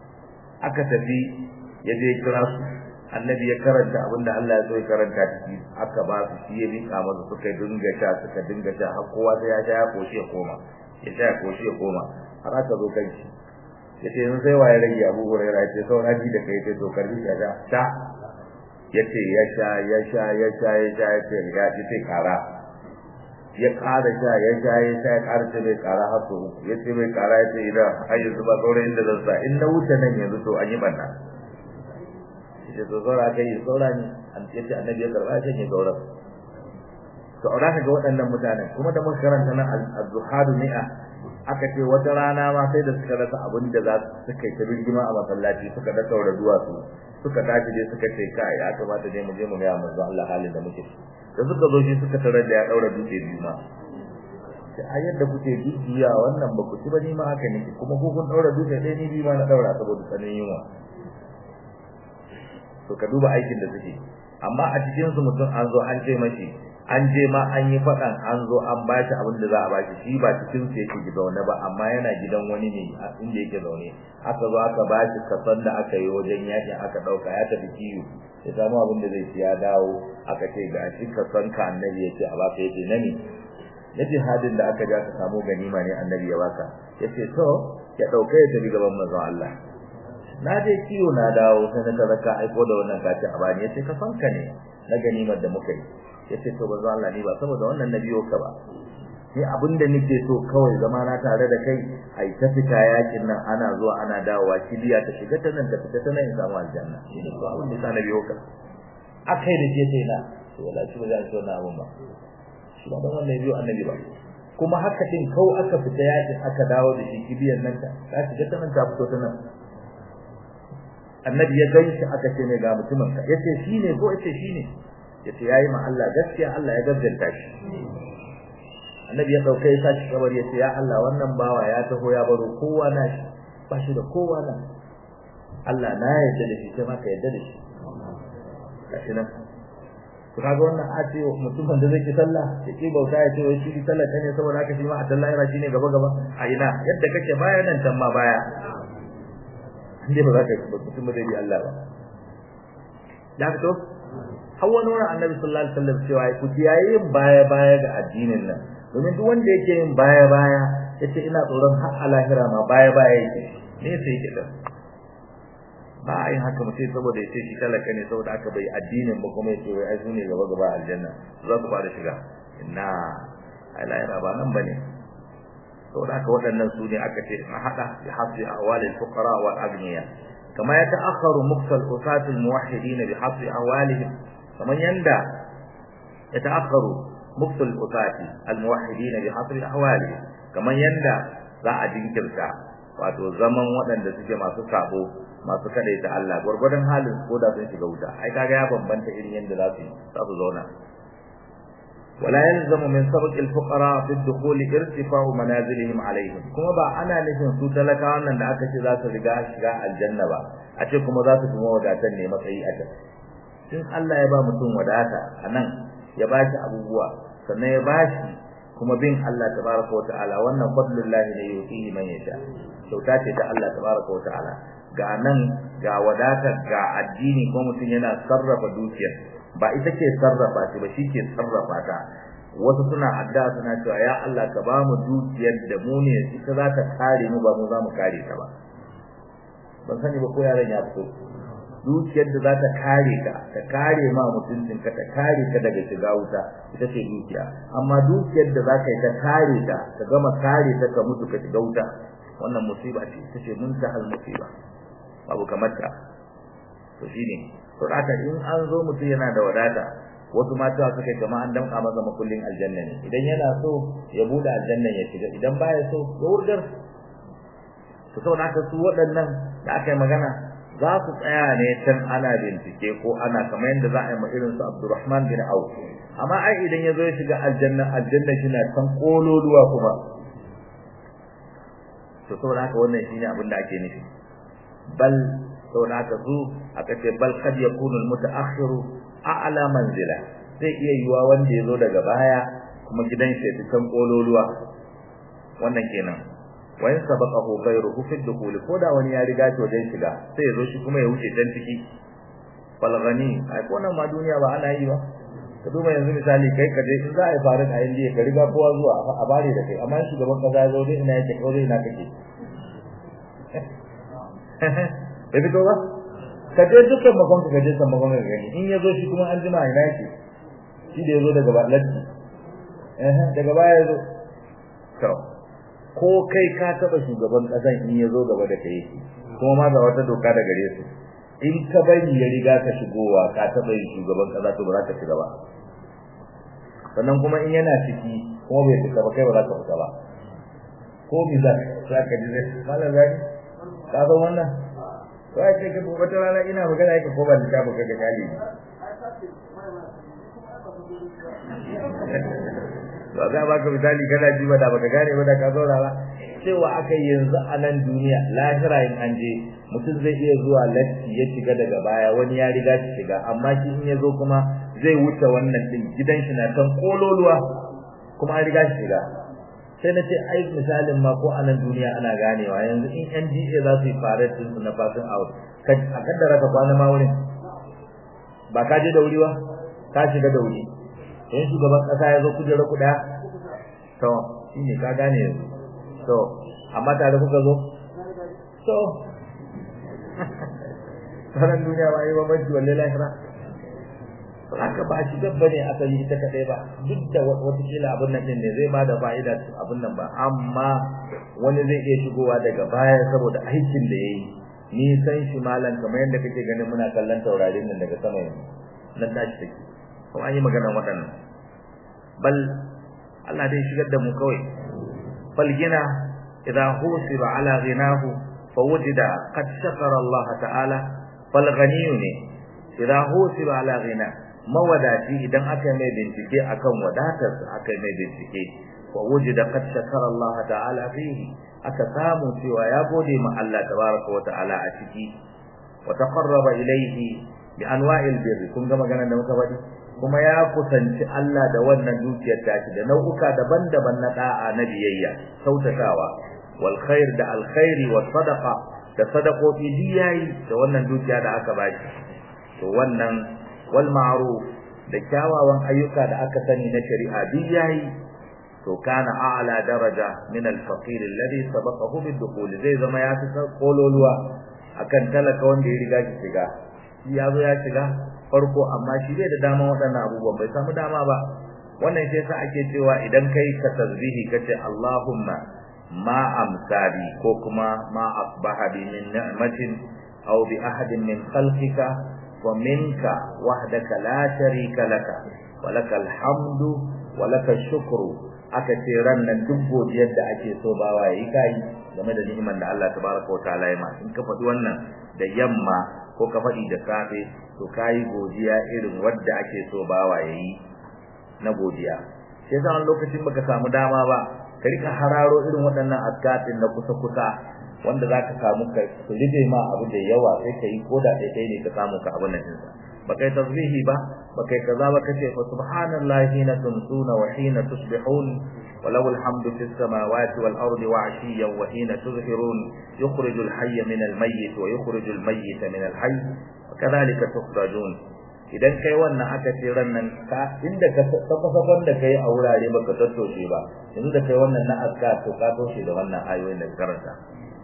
aka tafi ya je kira su annabi ya karanta abin da Allah ya so ya karanta ciki aka ba su shi ya rika masa suka dinga sha suka dinga sha har kowa sai ya sha ya koshi ya koma ya sha ya koshi ya koma har aka zo kan shi yace yanzu sai waye rage Abu Hurairah yace saura ji da kai yace to karbi ya sha sha yace ya sha ya sha ya sha ya sha yace ya ce kara ya ƙara sha ya sha ya sha ya ƙara ce bai ƙara har so uku ya ce bai ƙara ya ce idan har yanzu ba sauran inda zan sa in na wuce nan yanzu to an yi banna ya to saura kai yi saura ne an ce ce annabi ya karɓa ya ce sauran to a ka ga waɗannan mutanen kuma da muka karanta nan az-zuhadu mi'a aka ce wata rana ma sai da suka rasa abin da za su suka yi ta rigima a masallaci suka da saura duwatsu suka tashi dai suka ce kai ya kamata dai mu je mu ga manzo Allah halin da muke da suka zo shi suka tarar da ya daura dutse biyu ma sai a yadda kuke dukiya wannan ba ku ci ba ni ma haka ne kuma ko kun daura dutse ɗaya ni biyu ma na daura saboda tsanin yunwa to ka duba aikin da suke amma a cikin su mutum an zo an ce mashi an je ma an yi faɗan an zo an ba shi abin da za a ba shi shi ba cikin su yake zaune ba amma yana gidan wani ne inda yake zaune aka zo aka ba shi kasan da aka yi wajen yakin aka ɗauka ya tafi kiwo ya samu abin da zai ci ya dawo aka ce ga shi kasan ka annabi ya ce a baka yace na ne na jihadin da aka ja ka samu ganima ne annabi ya baka ya ce to ya ɗauka ya tafi gaban manzon Allah na je kiwo na dawo sai na kaza ka aiko da wannan kace a bani yace ka fanka ne na ganimar da muka yi yace to manzo Allah ni ba saboda wannan nabiyo ka ba ni abinda nake so kawai zama na tare da kai ai ta fita yakin nan ana zuwa ana dawowa kibiya ta shiga ta nan ta fita ta nan in samu aljanna shine to abin da nabiyo ka akai da je sai na to wala shi ba za shi wannan abun ba shi ba dan wannan biyo annabi ba kuma haka din kawai aka fita yakin aka dawo da shi kibiyan nan ta ta shiga ta nan ta fito ta nan annabi ya gaishe aka ce ne ga mutumin ka yace shine ko yace shine yace yayi ma Allah gaskiya Allah ya gaskata shi annabi ya dauke ya sashi kabari yace ya Allah wannan bawa ya taho ya baro kowa na shi ba shi da kowa na Allah na yarda da shi kai ma ka yarda da shi kashi nan to kaga wannan a ce mutumin da zai ki sallah ya ki bauta ya ce wai shi sallah ne saboda haka shi ma a sallah yana shine gaba gaba a ina yadda kake baya nan can ma baya inda ba za ka mutum da bi Allah ba ya fito har wani wani annabi sallallahu alaihi wasallam cewa ku kiyaye yin baya baya ga addinin nan domin duk wanda yake yin baya baya yace ina tsoron har a lahira ma baya baya yake ne sai yake da ba a yin haka mutum saboda yace shi talaka ne saboda aka bai addinin ba kuma yace wai ai su ne gaba gaba aljanna za su fara shiga inna a lahira ba nan bane saboda haka waɗannan su ne aka ce a haɗa bi hasbi ahwalil fuqara wal aghniya kama ya ta'akharu muqtal usatil muwahhidin bi hasbi ahwalihim kaman yanda ya ta'akharu muqtal usati al muwahhidin bi hasbi ahwalihim kaman yanda za a jinkirta wato zaman waɗanda suke masu sabo masu kadaita Allah gurgurdan halin ko da sun shiga wuta ai kaga ya bambanta irin yanda za su za su zauna ولا يلزم من سبق الفقراء في الدخول ارتفاع منازلهم عليهم kuma ba ana nufin su talakawan nan da aka ce za su riga shiga aljanna ba a ce kuma za su fi wadatan ne matsayi a can in Allah ya ba mutum wadata a nan ya ba shi abubuwa sannan ya ba shi kuma bin Allah tabaraka wa ta'ala wannan fadlullahi ne yuti man yasha kyauta ce ta Allah tabaraka wa ta'ala ga nan ga wadata ga addini ko mutum yana sarrafa dukiyar ba ita ke sarrafa shi ba shi ke sarrafa ta wasu suna addu'a suna cewa ya Allah ka ba mu dukiyar da mu ne ita za ta kare mu ba mu za mu kare ta ba ban sani ba ko yaron ya fito dukiyar da za ta kare ka ta kare ma mutuncin ka ta kare ka daga shiga wuta ita ce dukiya amma dukiyar da za ka yi ta kare ta ka gama kare ta ka mutu ka shiga wuta wannan musiba ce ita ce muntahal musiba babu kamar ta to shine to haka in an zo mutum yana da wadata wasu mata suka kama an damka masa makullin aljanna ne idan yana so ya bude aljanna ya shiga idan baya so ya wurgar to saboda haka su waɗannan da aka yi magana za su tsaya ne can ana bincike ko ana kamar yadda za a yi ma irin su Abdurrahman bin Auf amma ai idan ya zo ya shiga aljanna aljanna shi na can kololuwa kuma to saboda haka wannan shine abin da ake nufi bal saboda haka su aka ce bal kad yakunu almutaakhiru a'la manzila zai iya yiwa wanda yazo daga baya kuma gidan shi ta kan kololuwa wannan kenan wa in sabaqahu ghayruhu fi dukhul koda wani ya riga shi wajen shiga sai yazo shi kuma ya wuce dan ciki fal ghani ai ko nan ma duniya ba ana yi ba ka duba yanzu misali kai ka je in za a yi farin a indiya ka riga kowa zuwa a bare da kai amma shugaban kaza ya zo dai ina yake ko dai ina kake bai fito ba ka je dukkan makon ka je san makon ka gani in yazo shi kuma an jima ina yake shi da yazo daga balatti eh daga baya yazo to ko kai ka taba shugaban kasan in yazo gaba da kai kuma ma ga wata doka da gare su in ka bari ya riga ka shigowa ka taba yin shugaban kasa to ba za ka shiga ba sannan kuma in yana ciki kuma bai fita ba kai ba za ka fita ba ko mizan za ka ji zai malam zaki ka san wannan wai sai ka wata rana ina magana yake ko ba da tabu kaga kali ba za ba ka misali kana ji ba da baka gane ba da ka zauna ba cewa aka yanzu a nan duniya lahira in an je mutum zai iya zuwa latti ya shiga daga baya wani ya riga shi shiga amma shi in ya zo kuma zai wuce wannan din gidan shi na kan kololuwa kuma an riga shi shiga sai na ce ai misalin ma ko a nan duniya ana ganewa yanzu in NDA za su yi fare din su na passing out a kaddara ka kwana ma wurin ba ka je da wuri ba ka shiga da wuri in shugaban kasa ya zo kujera ku daya to shine ka gane yanzu to amma tare kuka zo to sanan duniya ba yi babanci wallahi lahira haka ba shi dabba ne asali ita kadai ba duk da wata kila abin nan din ne zai bada fa'ida abin nan ba amma wani zai iya shigowa daga baya saboda aikin da yayi ni san shi malam kamar yadda kake ganin muna kallon taurarin nan daga sama yanzu nan tashi take kuma an yi magana waɗannan bal Allah dai shigar da mu kawai fal gina idza husiba ala ghinahu fawajida qad shakara Allah ta'ala fal ghaniyu ne idza husiba ala ghinahu mawadaci idan aka mai bincike akan wadatar aka mai bincike wa wujida qad shakara Allah ta'ala fihi aka samu cewa ya gode ma Allah tabaraka wa ta'ala a ciki wa taqarraba ilayhi bi anwa'il birri kun ga magana da muka faɗi kuma ya kusanci Allah da wannan dukiyar tashi da nau'uka daban-daban na da'a na biyayya sautatawa wal khair da alkhairi was sadaqa da sadaqofi diyayi da wannan dukiya da aka baki to wannan wal ma'ruf da kyawawan ayyuka da aka sani na shari'a diyayi to kana a'la daraja min al-faqir alladhi sabaqahu bid-dukhul zai zama ya fi kololuwa akan talaka wanda ya riga shi shiga shi ya zo ya shiga farko amma shi bai da dama waɗannan abubuwan bai samu dama ba wannan sai sa ake cewa idan kai ka tasbihi kace Allahumma ma amsabi ko kuma ma asbaha bi min ni'matin aw bi ahadin min khalqika wa minka wahdaka la sharika laka wa lakal hamdu wa lakal shukru aka ce ran nan duk godiyar da ake so bawa yayi kai game da ni'imar da Allah tabaraka wa ta'ala ya ma in ka faɗi wannan da yamma ko ka faɗi da safe to kayi godiya irin wadda ake so bawa yayi na godiya sai yasa wani lokacin baka samu dama ba ka rika hararo irin waɗannan azkatin na kusa kusa wanda zaka samu ka su rige ma abu da yawa sai kai koda dai dai ne ka samu ka abun nan dinsa baka yi tasbihi ba baka yi kaza ba kace fa subhanallahi hina tumsuna wa hina tusbihun وله الحمد في السماوات والأرض وعشيا وحين تظهرون يخرج الحي من الميت ويخرج الميت من الحي وكذلك تخرجون idan kai wannan aka ce rannan ka inda ka tafasafan da kai a wurare baka tattoshe ba yanzu da kai wannan na azkar to ka toshe da wannan ayoyin da karanta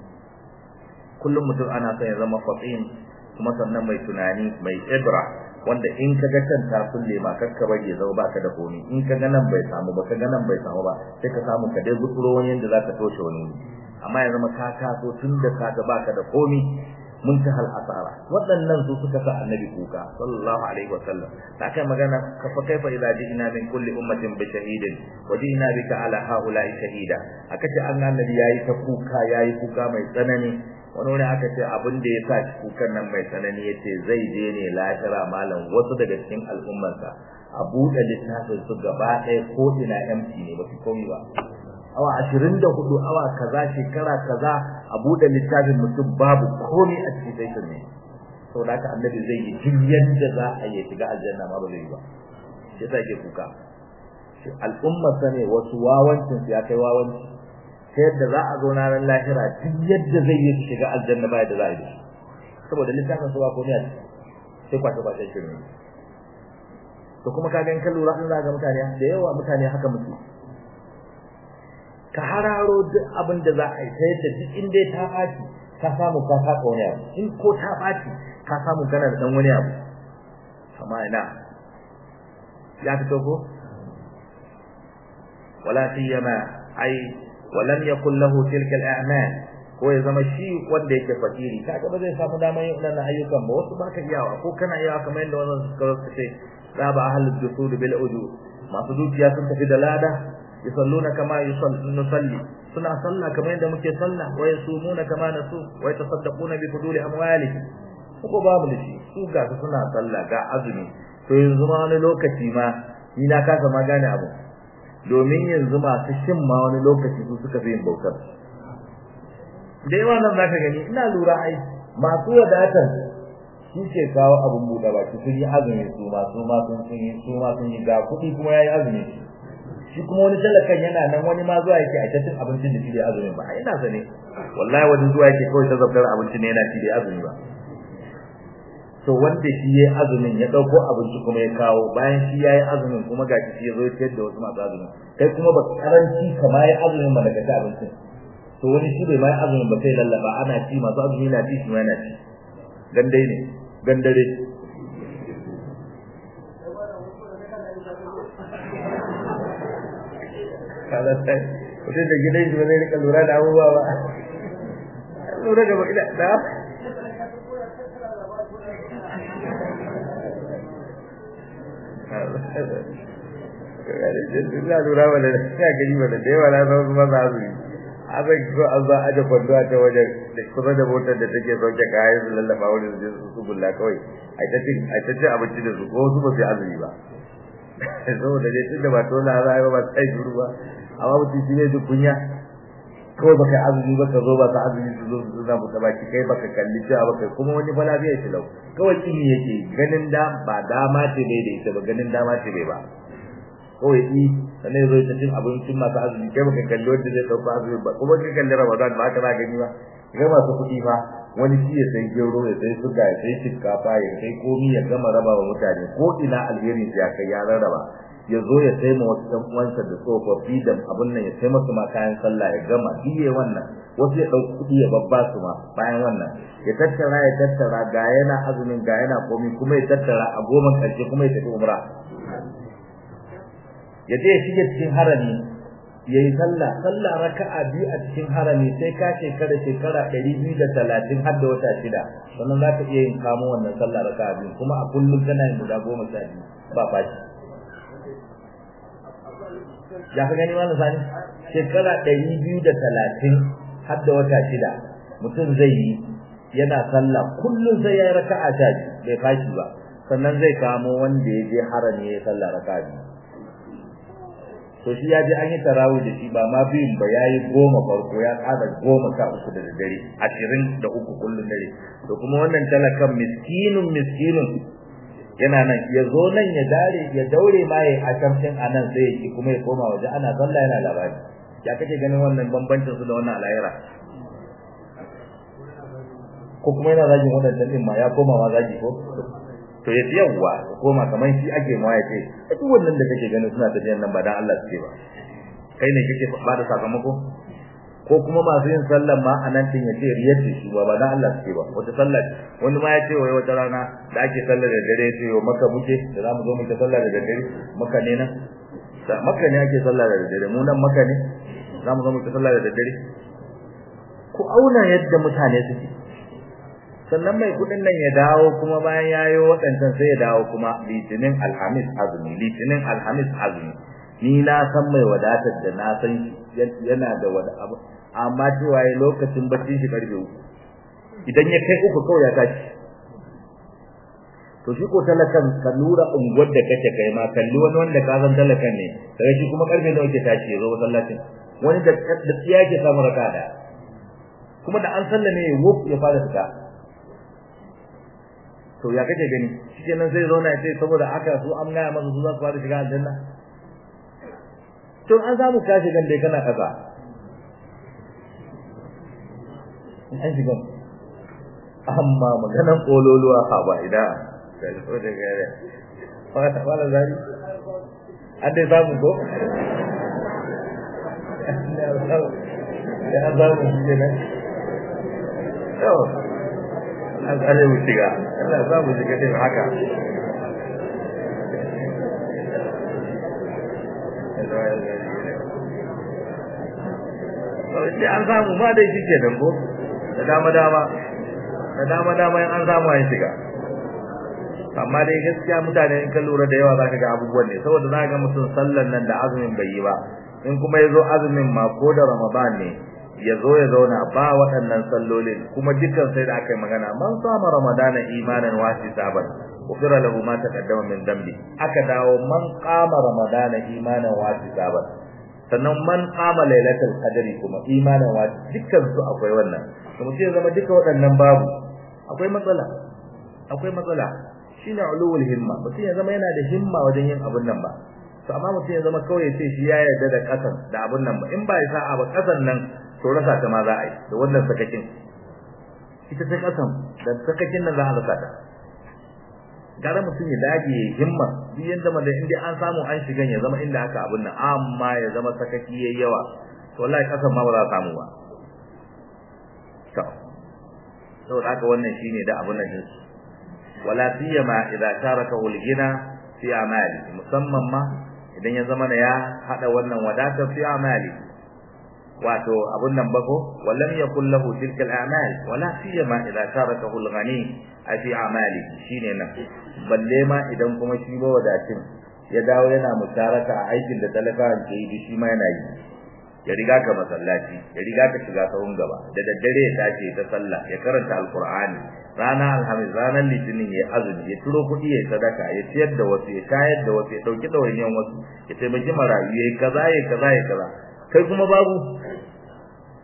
kullum mutum ana son ya zama fatin kuma sannan mai tunani mai ibra wanda in ka ga can ta kulle ma kakka bage zau baka da komi in ka ga nan bai samu ba ka ga nan bai samu ba sai ka samu ka dai gutsuro wani yanda zaka toshe wani amma ya zama ka taso tun da ka ga baka da komi muntahal asara waɗannan su suka sa annabi kuka sallallahu alaihi wa sallam da kai magana ka fa kaifa idza ji'na min kulli ummatin bi shahidin wa ji'na bika ala haula'i shahida aka ce annabi yayi ta kuka yayi kuka mai tsanani wani wani aka ce abin da ya sa shi kukan nan mai tsanani ya ce zai je ne lahira malam wasu daga cikin al'ummarsa a buɗe littafin su gaba ɗaya ko ina empty ne ba su komi ba awa ashirin da hudu awa kaza shekara kaza a buɗe littafin mutum babu komi a cikin sai ne sau da haka annabi zai yi duk yadda za a yi shiga aljanna ma ba zai yi ba shi yasa ke kuka al'ummarsa ne wasu wawancin su ya kai wawanci ta yadda za a zo ranar lahira duk yadda zai yi shiga aljanna ba yadda za a yi saboda littafin su ba komai a sai kwace kwace shirin to kuma ka gan kallo ran za ga mutane da yawa mutane haka mutu ka hararo duk abin da za a yi ta yadda duk inda ta ɓaci ka samu ka saka wani abu in ko ta ɓaci ka samu kana da ɗan wani abu amma ina ya fito ko wala siyama ai ولم يكن له تلك الاعمال ko ya zama shi wanda yake fakiri kaga ba zai samu damar yin wannan ayyukan ba wasu baka iyawa ko kana iyawa kamar yadda wannan suka ce raba ahlul jusud bil uju masu dukiya sun tafi da lada yusalluna kama yusalli suna sallah kamar yadda muke sallah wa yasumuna kama nasu wa yatasaddaquna bi fuduli amwalihim ko babu da shi su ga suna sallah ga azumi to yanzu ma wani lokaci ma ni na kasa ma gane abu domin yanzu masu shin ma wani lokaci su suka fi yin bautar da yawa nan zaka gani ina lura ai masu wadatar shi ke kawo abun buɗe baki sun yi azumi su ma su ma sun yi su ma sun yi ga kuɗi kuma yayi azumi shi kuma wani talakan yana nan wani ma zuwa yake a cin abincin da shi da azumin ba ina sane wallahi wani zuwa yake kawai ta zabtar abincin ne yana ci da azumi ba to wanda shi yayi azumin ya dauko abinci kuma ya kawo bayan shi yayi azumin kuma ga shi ya zo ya da wasu masu azumin kai kuma ba karanci kamar yayi azumin ba daga abincin to wani shi bai mai azumin ba sai lallaba ana ci masu azumi na ci shi ma yana ci gandai ne gandare kaza sai mutum da gidan shi ba zai rika lura da abubuwa ba lura da ba ina da ina lura ba da ina gani ba da yawa na zama kuma za su yi abin ko an za a da kwando a ta wajen da kusa da motar da take sauke kayan su lallaba wani su su su bulla kawai a ta cin a ta cin abinci da su ko su ba su azumi ba saboda dai tun da ba tola za a yi ba sai duru ba amma mutum shi ne duk kunya kawai baka azumi ba ka zo ba ka azumi su zo su zamu ta baki kai baka kalli cewa baka kuma wani fa lafiya shi lau kawai kini yake ganin da ba dama ce bai da ita ba ganin dama ce bai ba kawai yi sannan ya zo ta cin abincin masu azumi kai baka kalli wanda zai ɗauka azumi ba kuma ka kalli ramadan ba haka za gani ba ga masu kuɗi fa wani shi ya sai gero ya sai suga ya sai shinkafa ya sai komi ya gama raba wa mutane ko ina alheri ya kai ya rarraba ya zo ya sai ma wasu ɗan uwansa da tsofaffi da abin nan ya sai masu ma kayan sallah ya gama diye wannan wasu ya ɗauki kuɗi ya babba su ma bayan wannan ya tattara ya tattara ga yana azumin ga yana komi kuma ya tattara a goma ƙarshe kuma ya tafi umra ya je ya shige cikin harami ya yi sallah sallah raka'a biyu a cikin harami sai ka shekara shekara ɗari biyu da talatin har da wata shida sannan za ka iya yin kamo wannan sallah raka'a biyu kuma a kullum kana yin guda goma sha biyu ba fashi ya fi gani wani sani shekara ɗari biyu da talatin har da wata shida mutum zai yi yana sallah kullum sai ya yi raka'a sha biyu bai fashi ba sannan zai kamo wanda ya je harami ya yi sallah raka'a biyu to shi ya je an yi tarawih da shi ba ma biyun ba ya yi goma farko ya kada goma sha uku da dare ashirin da uku kullum dare to kuma wannan talakan miskinun miskinun yana nan ya zo nan ya dare ya daure ma ya a kamfin a nan sai ya ki kuma ya koma waje ana sallah yana labari ya kake ganin wannan bambancin su da wannan alayira ko kuma yana zagin wadannan din ma ya koma ma zagi ko to ya yawwa koma kaman shi ake ma ya ce duk wannan da kake ganin suna tafiyan nan ba dan Allah suke ba kai ne kake ba da sakamako ko kuma masu yin sallan ma a nan din ya ce riyar shi ba ba dan Allah suke ba wata sallar wani ma ya ce wai wata rana da ake sallar da dare ya ce yo maka muke da zamu zo mu ta sallar da dare maka ne nan da maka ne ake sallar da dare mu nan maka ne zamu zo mu ta sallar da dare ku auna yadda mutane suke sannan mai kudin nan ya dawo kuma bayan yayo wadancan sai ya dawo kuma litinin alhamis azumi litinin alhamis azumi ni na san mai wadatar da na san yana da wada abu amma cewa ya lokacin bacci shi karfe uku idan ya kai uku kawai ya tashi to shi ko talakan ka lura unguwar da kake kai ma kalli wani wanda ka san talakan ne daga shi kuma karfe nawa yake tashi ya zo masallacin wani da da tsiya ke samu raka da kuma da an sallame wuf ya fara fita to ya kake gani shikenan sai zauna ya ce saboda haka su an gaya masa su za su fara shiga aljanna to an samu ka shiga dai kana kaza an shiga amma maganan kololuwa ha ba ida da so da gare wala wala zari an dai samu ko ya samu shi ne to an tsare mu shiga Allah za mu shiga din haka sai an samu ma dai shi ke ko da dama dama da dama dama an samu an shiga amma dai gaskiya mutane in ka lura da yawa zaka ga abubuwan ne saboda zaka ga mutum sallan nan da azumin bai yi ba in kuma yazo azumin ma ko da ramadan ne ya zo ya zauna ba waɗannan sallolin kuma dukkan sai da aka yi magana man sama ramadana imanan wasi saban ufira lahu ma taqaddama min dambi aka dawo man qama ramadana imanan wasi saban sannan man qama lailatul qadri kuma imanan wasi dukkan su akwai wannan kuma sai zama duka waɗannan babu akwai matsala akwai matsala shine ulul himma mutum ya zama yana da himma wajen yin abun nan ba to amma mutum ya zama kawai sai shi ya yarda da kasan da abun nan ba in ba ya sa'a ba kasan nan to rasa ta ma za a yi da wannan sakakin ita ta kasan da sakakin nan za a rasa ta gara mutum ya dage himma duk yanda ma da inda an samu an shigan ya zama inda aka abun nan amma ya zama sakaki yayi yawa to wallahi kasan ma ba za a samu ba to saboda haka wannan shine da abun nan wala siyama idza taraka al-ghina fi amali musamman ma idan ya zama ya hada wannan wadata fi amali wato abun nan bako wallam yakul lahu tilka al-a'mal wala siyama idza tarakahu al-ghani fi amali shine nan balle ma idan kuma shi ba wadatin ya dawo yana musharaka a aikin da talakawan ke yi shi ma yana yi ya riga ka masallaci ya riga ka shiga sahun gaba da daddare ya tashi ta sallah ya karanta alqur'ani rana alhamis ranar litinin ya azumi ya turo kuɗi ya sadaka ya ciyar da wasu ya shayar da wasu ya ɗauki ɗawainiyan wasu ya taimaki marayu ya kaza ya kaza ya kaza kai kuma babu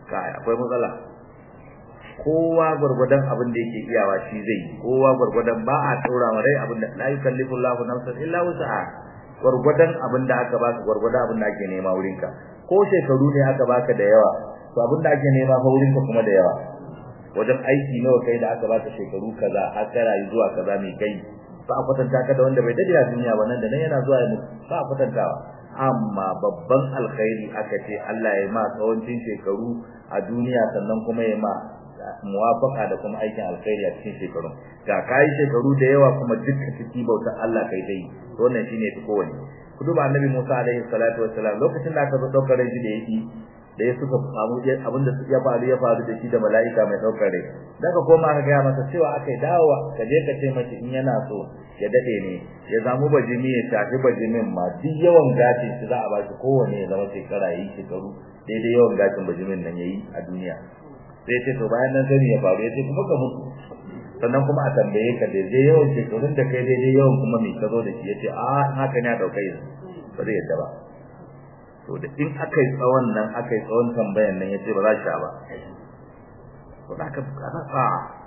kai akwai matsala kowa gurgudan abin da yake iyawa shi zai kowa gurgudan ba a tsora wa rai abin da la yukallifu Allahu nafsan illa wus'aha gurgudan abin da aka baka gurgudan abin da ake nema wurin ka ko shekaru ne aka baka da yawa to abin da ake nema fa wurin ka kuma da yawa wajen aiki nawa kai da aka baka shekaru kaza har ka rayu zuwa kaza mai kai ba a kwatanta ka da wanda bai dade a duniya ba nan da nan yana zuwa ya mutu ba a kwatantawa amma babban alkhairi aka ce Allah ya ma tsawancin shekaru a duniya sannan kuma ya ma muwafaka da kuma aikin alkhairi a cikin shekaru ga kai shekaru da yawa kuma dukkan ciki bauta Allah kai dai wannan shine ta kowane ku duba annabi Musa alaihi salatu wassalam lokacin da aka zo daukar rai da yake da ya suka samu abinda su ya faru ya faru da shi da mala'ika mai daukar rai daga koma ka ga masa cewa akai dawowa ka je ka ce mace in yana so ya dade ne ya zamu bajimi ya tafi bajimin ma duk yawan gashin shi za a ba shi kowane ya zama shekara yi shekaru daidai yawan gashin bajimin nan yayi a duniya sai ce to bayan nan sani ya faru ya ce kuma ka mutu sannan kuma a tambaye ka daidai yawan shekarun da kai daidai yawan kuma mai ka zo da shi ya ce a in haka ne a ɗauka yanzu ba zai yadda ba to da in aka yi tsawon nan aka yi tsawon tambayan nan ya ce ba za sha ba to da aka bukata a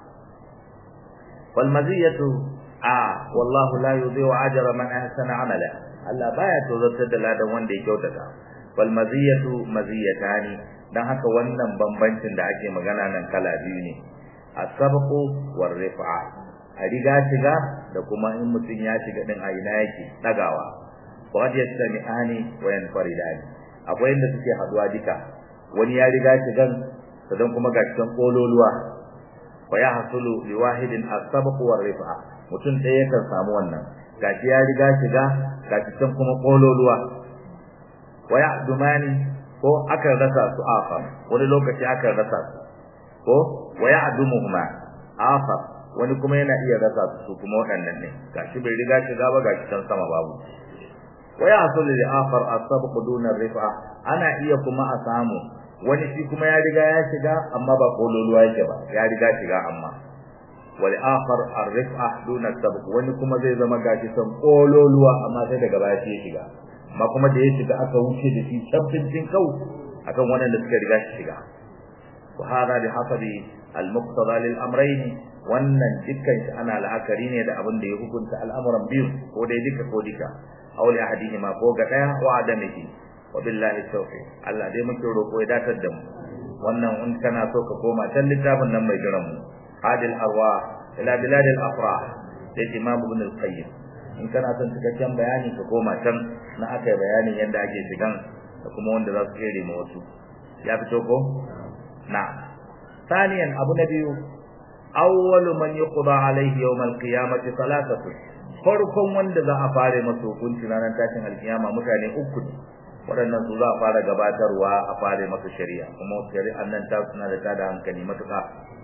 wal maziyatu a wallahu la yudhi'u ajra man ahsana amala Allah baya tozartar da ladan wanda ya kyautata wal maziyatu maziyatani dan haka wannan bambancin da ake magana nan kala biyu ne as-sabqu war rif'a a riga shiga da kuma in mutun ya shiga din a ina yake dagawa wa yastami'ani wa yanfaridani akwai inda suke haduwa duka wani ya riga shigan sadan kuma ga cikin kololuwa wa ya hasulu li wahidin as-sabqu war rif'a mutun ɗaya kan samu wannan gashi ya riga shiga ga cikin kuma kololuwa wa ya'dumani ko aka rasa su afar wani lokaci aka rasa su ko wa ya'dumuhuma afar wani kuma yana iya rasa su kuma waɗannan ne gashi bai riga shiga ba gashi can sama babu wa ya'sul li afar as-sabq duna rifa ana iya kuma a samu wani shi kuma ya riga ya shiga amma ba kololuwa yake ba ya riga shiga amma wal akhar ar-rif'a duna sabq wani kuma zai zama gashi san kololuwa amma sai daga baya shi ya shiga amma kuma da ya shiga aka wuce da shi tabbacin kau akan wannan da suka riga shi shiga wa hada bi hasabi al-muqtada lil amrayn wannan dukkan shi ana la'akari ne da abin da ya hukunta al'amuran biyu ko dai duka ko duka aw li ahadihima ko ga daya wa adamihi wa billahi tawfiq Allah dai muke roko ya datar da mu wannan in kana so ka koma can littafin nan mai jiran mu hadil arwah ila bilad al afrah da imam ibn al qayyim in kana son cikakken bayani ka koma can na aka yi bayanin yadda ake shigan da kuma wanda za su kere ma wasu ya fito ko na ثانيا abu na biyu awwalu man yuqda alayhi yawm al-qiyamati salatatu farkon wanda za a fare masa hukunci ranar tashin alkiyama mutane uku ne waɗannan su za a fara gabatarwa a fare masa shari'a kuma shari'an nan ta suna da tada hankali matuƙa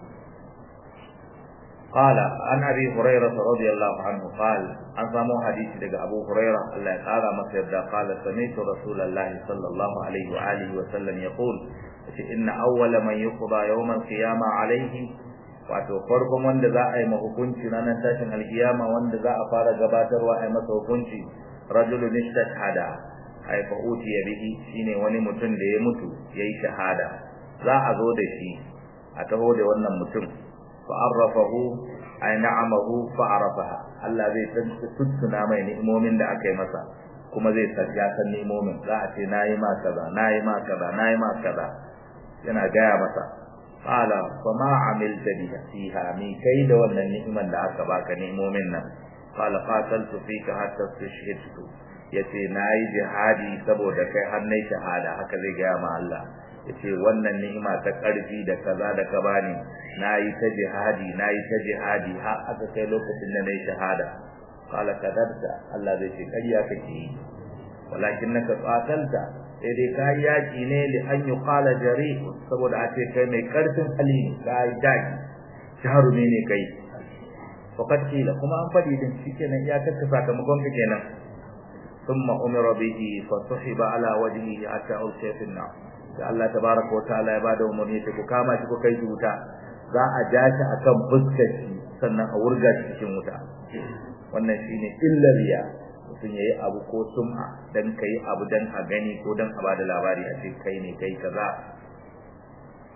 قال عن ابي هريره رضي الله عنه قال ان سمو حديث daga ابو هريره الله تعالى مسيدا قال سمعت رسول الله صلى الله عليه واله وسلم يقول ان اول من يقضى يوم القيامه عليه wato farkon wanda za a yi ma hukunci ranar tashin alkiyama wanda za a fara gabatarwa a yi masa hukunci rajulun istashhada ay fa utiya bihi shine wani mutum da ya mutu yayi shahada za a zo da shi a taho da wannan mutum fa arrafahu ay na'amahu fa arafaha Allah zai tuntuna mai ni'imomin da aka yi masa kuma zai ya san ni'imomin za a ce nayi ma kaza nayi ma kaza nayi ma kaza yana gaya masa qala fama amilta biha fiha mi kai da wannan ni'iman da aka baka ni'imomin nan qala qataltu fika hatta tushhidtu yace nayi jihadi saboda kai har nayi shahada haka zai ga ma Allah yace wannan ni'ima ta karfi da kaza da ka bani nayi ta jihadi nayi ta jihadi har aka kai lokacin da nayi shahada qala kadarta Allah zai ce kariya kake walakinnaka qatalta sai dai kai yaki ne li an yuqala jari saboda a ce kai mai karfin hali kai daki jarumi ne kai fakat kila kuma an fadi din shikenan ya kaka sakamakon ka kenan thumma umira bihi fa suhiba ala wajhihi hatta ulqiya fi an da Allah tabaraka wa ta'ala ya bada umarni ta ku kama shi ku kai shi wuta za a ja shi akan fuskar shi sannan a wurga shi cikin wuta wannan shine illar riya mutum yayi abu ko sum'a dan kai abu dan a gani ko dan a bada labari a ce kai ne kai kaza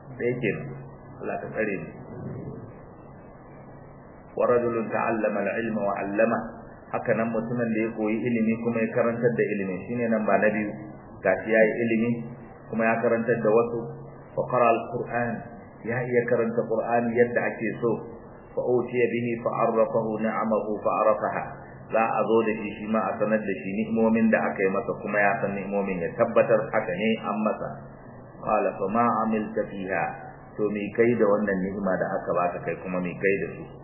da yake Allah ta tsare ni wa rajulun ta'allama al-ilma wa 'allama haka nan mutumin da ya koyi ilimi kuma ya karantar da ilimi shine nan ba na biyu gashi yayi ilimi kuma ya karantar da wasu fa qara al-qur'an ya iya karanta qur'ani yadda ake so fa utiya bihi fa arrafahu ni'amahu fa arafaha za a zo da shi shi ma a sanar da shi ni'imomin da aka yi masa kuma ya san ni'imomin ya tabbatar haka ne an masa qala fa ma amilta fiha to me kai da wannan ni'ima da aka baka kai kuma me kai da su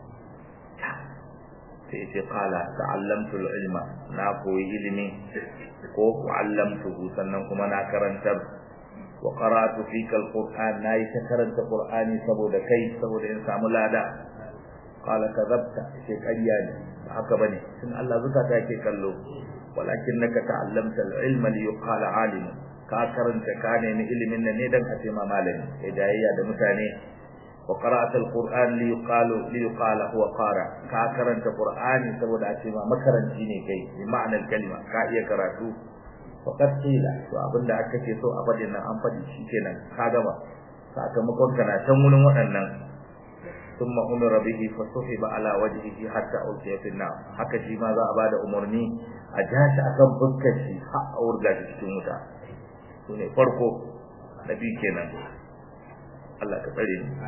sai ce qala ta'allamtu al-ilma na koyi ilimi ko allamtuhu sannan kuma na karantar wa qara'tu fika al-qur'an nayi ta karanta qur'ani saboda kai saboda in samu lada qala kadhabta sai ƙarya ne ba haka bane tun Allah zakata yake kallo walakinnaka ta'allamta al-ilma li yuqala alim ka karanta ka ne ilimin nan ne dan a ce ma malami sai jayayya da mutane wa qara'at al-qur'an li yuqalu li yuqala huwa qara ka karanta qur'ani saboda a ce ma makaranci ne kai bi ma'anar kalma ka iya karatu faqad qila to abinda aka ce so a fadin nan an fadi shikenan ka gaba sakamakon kana can wurin waɗannan ثم امر به فسحب على وجهه حتى القي في النار haka shi ma za a bada umarni a jashi akan fuskar shi har a wurga shi cikin wuta sune farko nabi kenan Allah ka tsare ni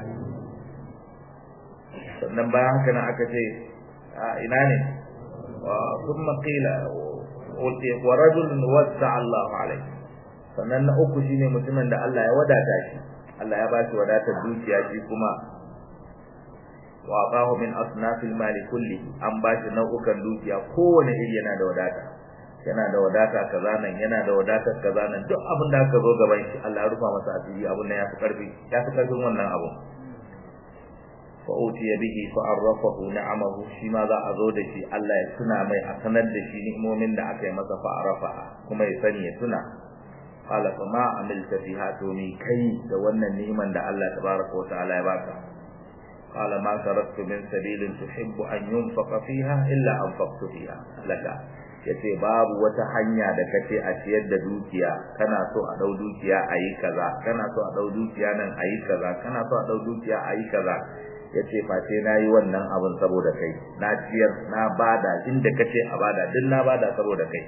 sannan bayan haka nan aka ce a ina ne wa thumma qila wa rajulun wasa Allahu alaihi sannan na uku shine mutumin da Allah ya wadata shi Allah ya ba shi wadatar dukiya shi kuma wa aqahu min asnafil mali kulli an ba shi nau'ukan dukiya kowane iri yana da wadata yana da wadata kaza nan yana da wadatar kaza nan duk abin da aka zo gaban shi Allah ya rufa masa asiri abin nan ya fi karfi ya fi karfin wannan abu fa utiya bihi fa arrafahu ni'amahu shi ma za a zo da shi Allah ya tuna mai a sanar da shi ni'imomin da aka yi masa fa arafa kuma ya sani ya tuna qala fa ma amilta fiha to ni kai da wannan ni'iman da Allah tabaraka wa ta'ala ya baka قال ما تركت من سبيل تحب أن ينفق فيها إلا أنفقت فيها لك yace babu wata hanya da kace a ciyar da dukiya kana so a dau dukiya ayi kaza kana so a dau dukiya nan ayi kaza kana so a dau dukiya ayi kaza yace face nayi wannan abin saboda kai na ciyar na bada inda kace a bada din na bada saboda kai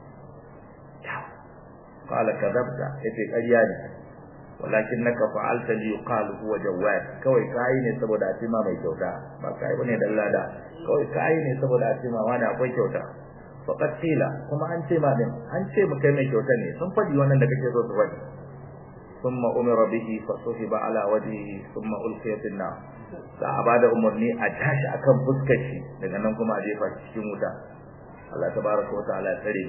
qala kadabta yace ƙarya ne walakin naka fa'alta li yuqal huwa jawad kawai kai ne saboda a cima mai kyauta ba kai bane dan lada kawai kai ne saboda a cima wani akwai kyauta faqat qila kuma an ce ma din an ce mu kai mai kyauta ne sun fadi wannan da kake so su fadi thumma umira bihi fa suhiba ala wajhihi thumma ulqiya fil nar sa abada umarni a tashi akan fuskar shi daga nan kuma a jefa shi cikin wuta Allah tabaraka wa ta'ala tsare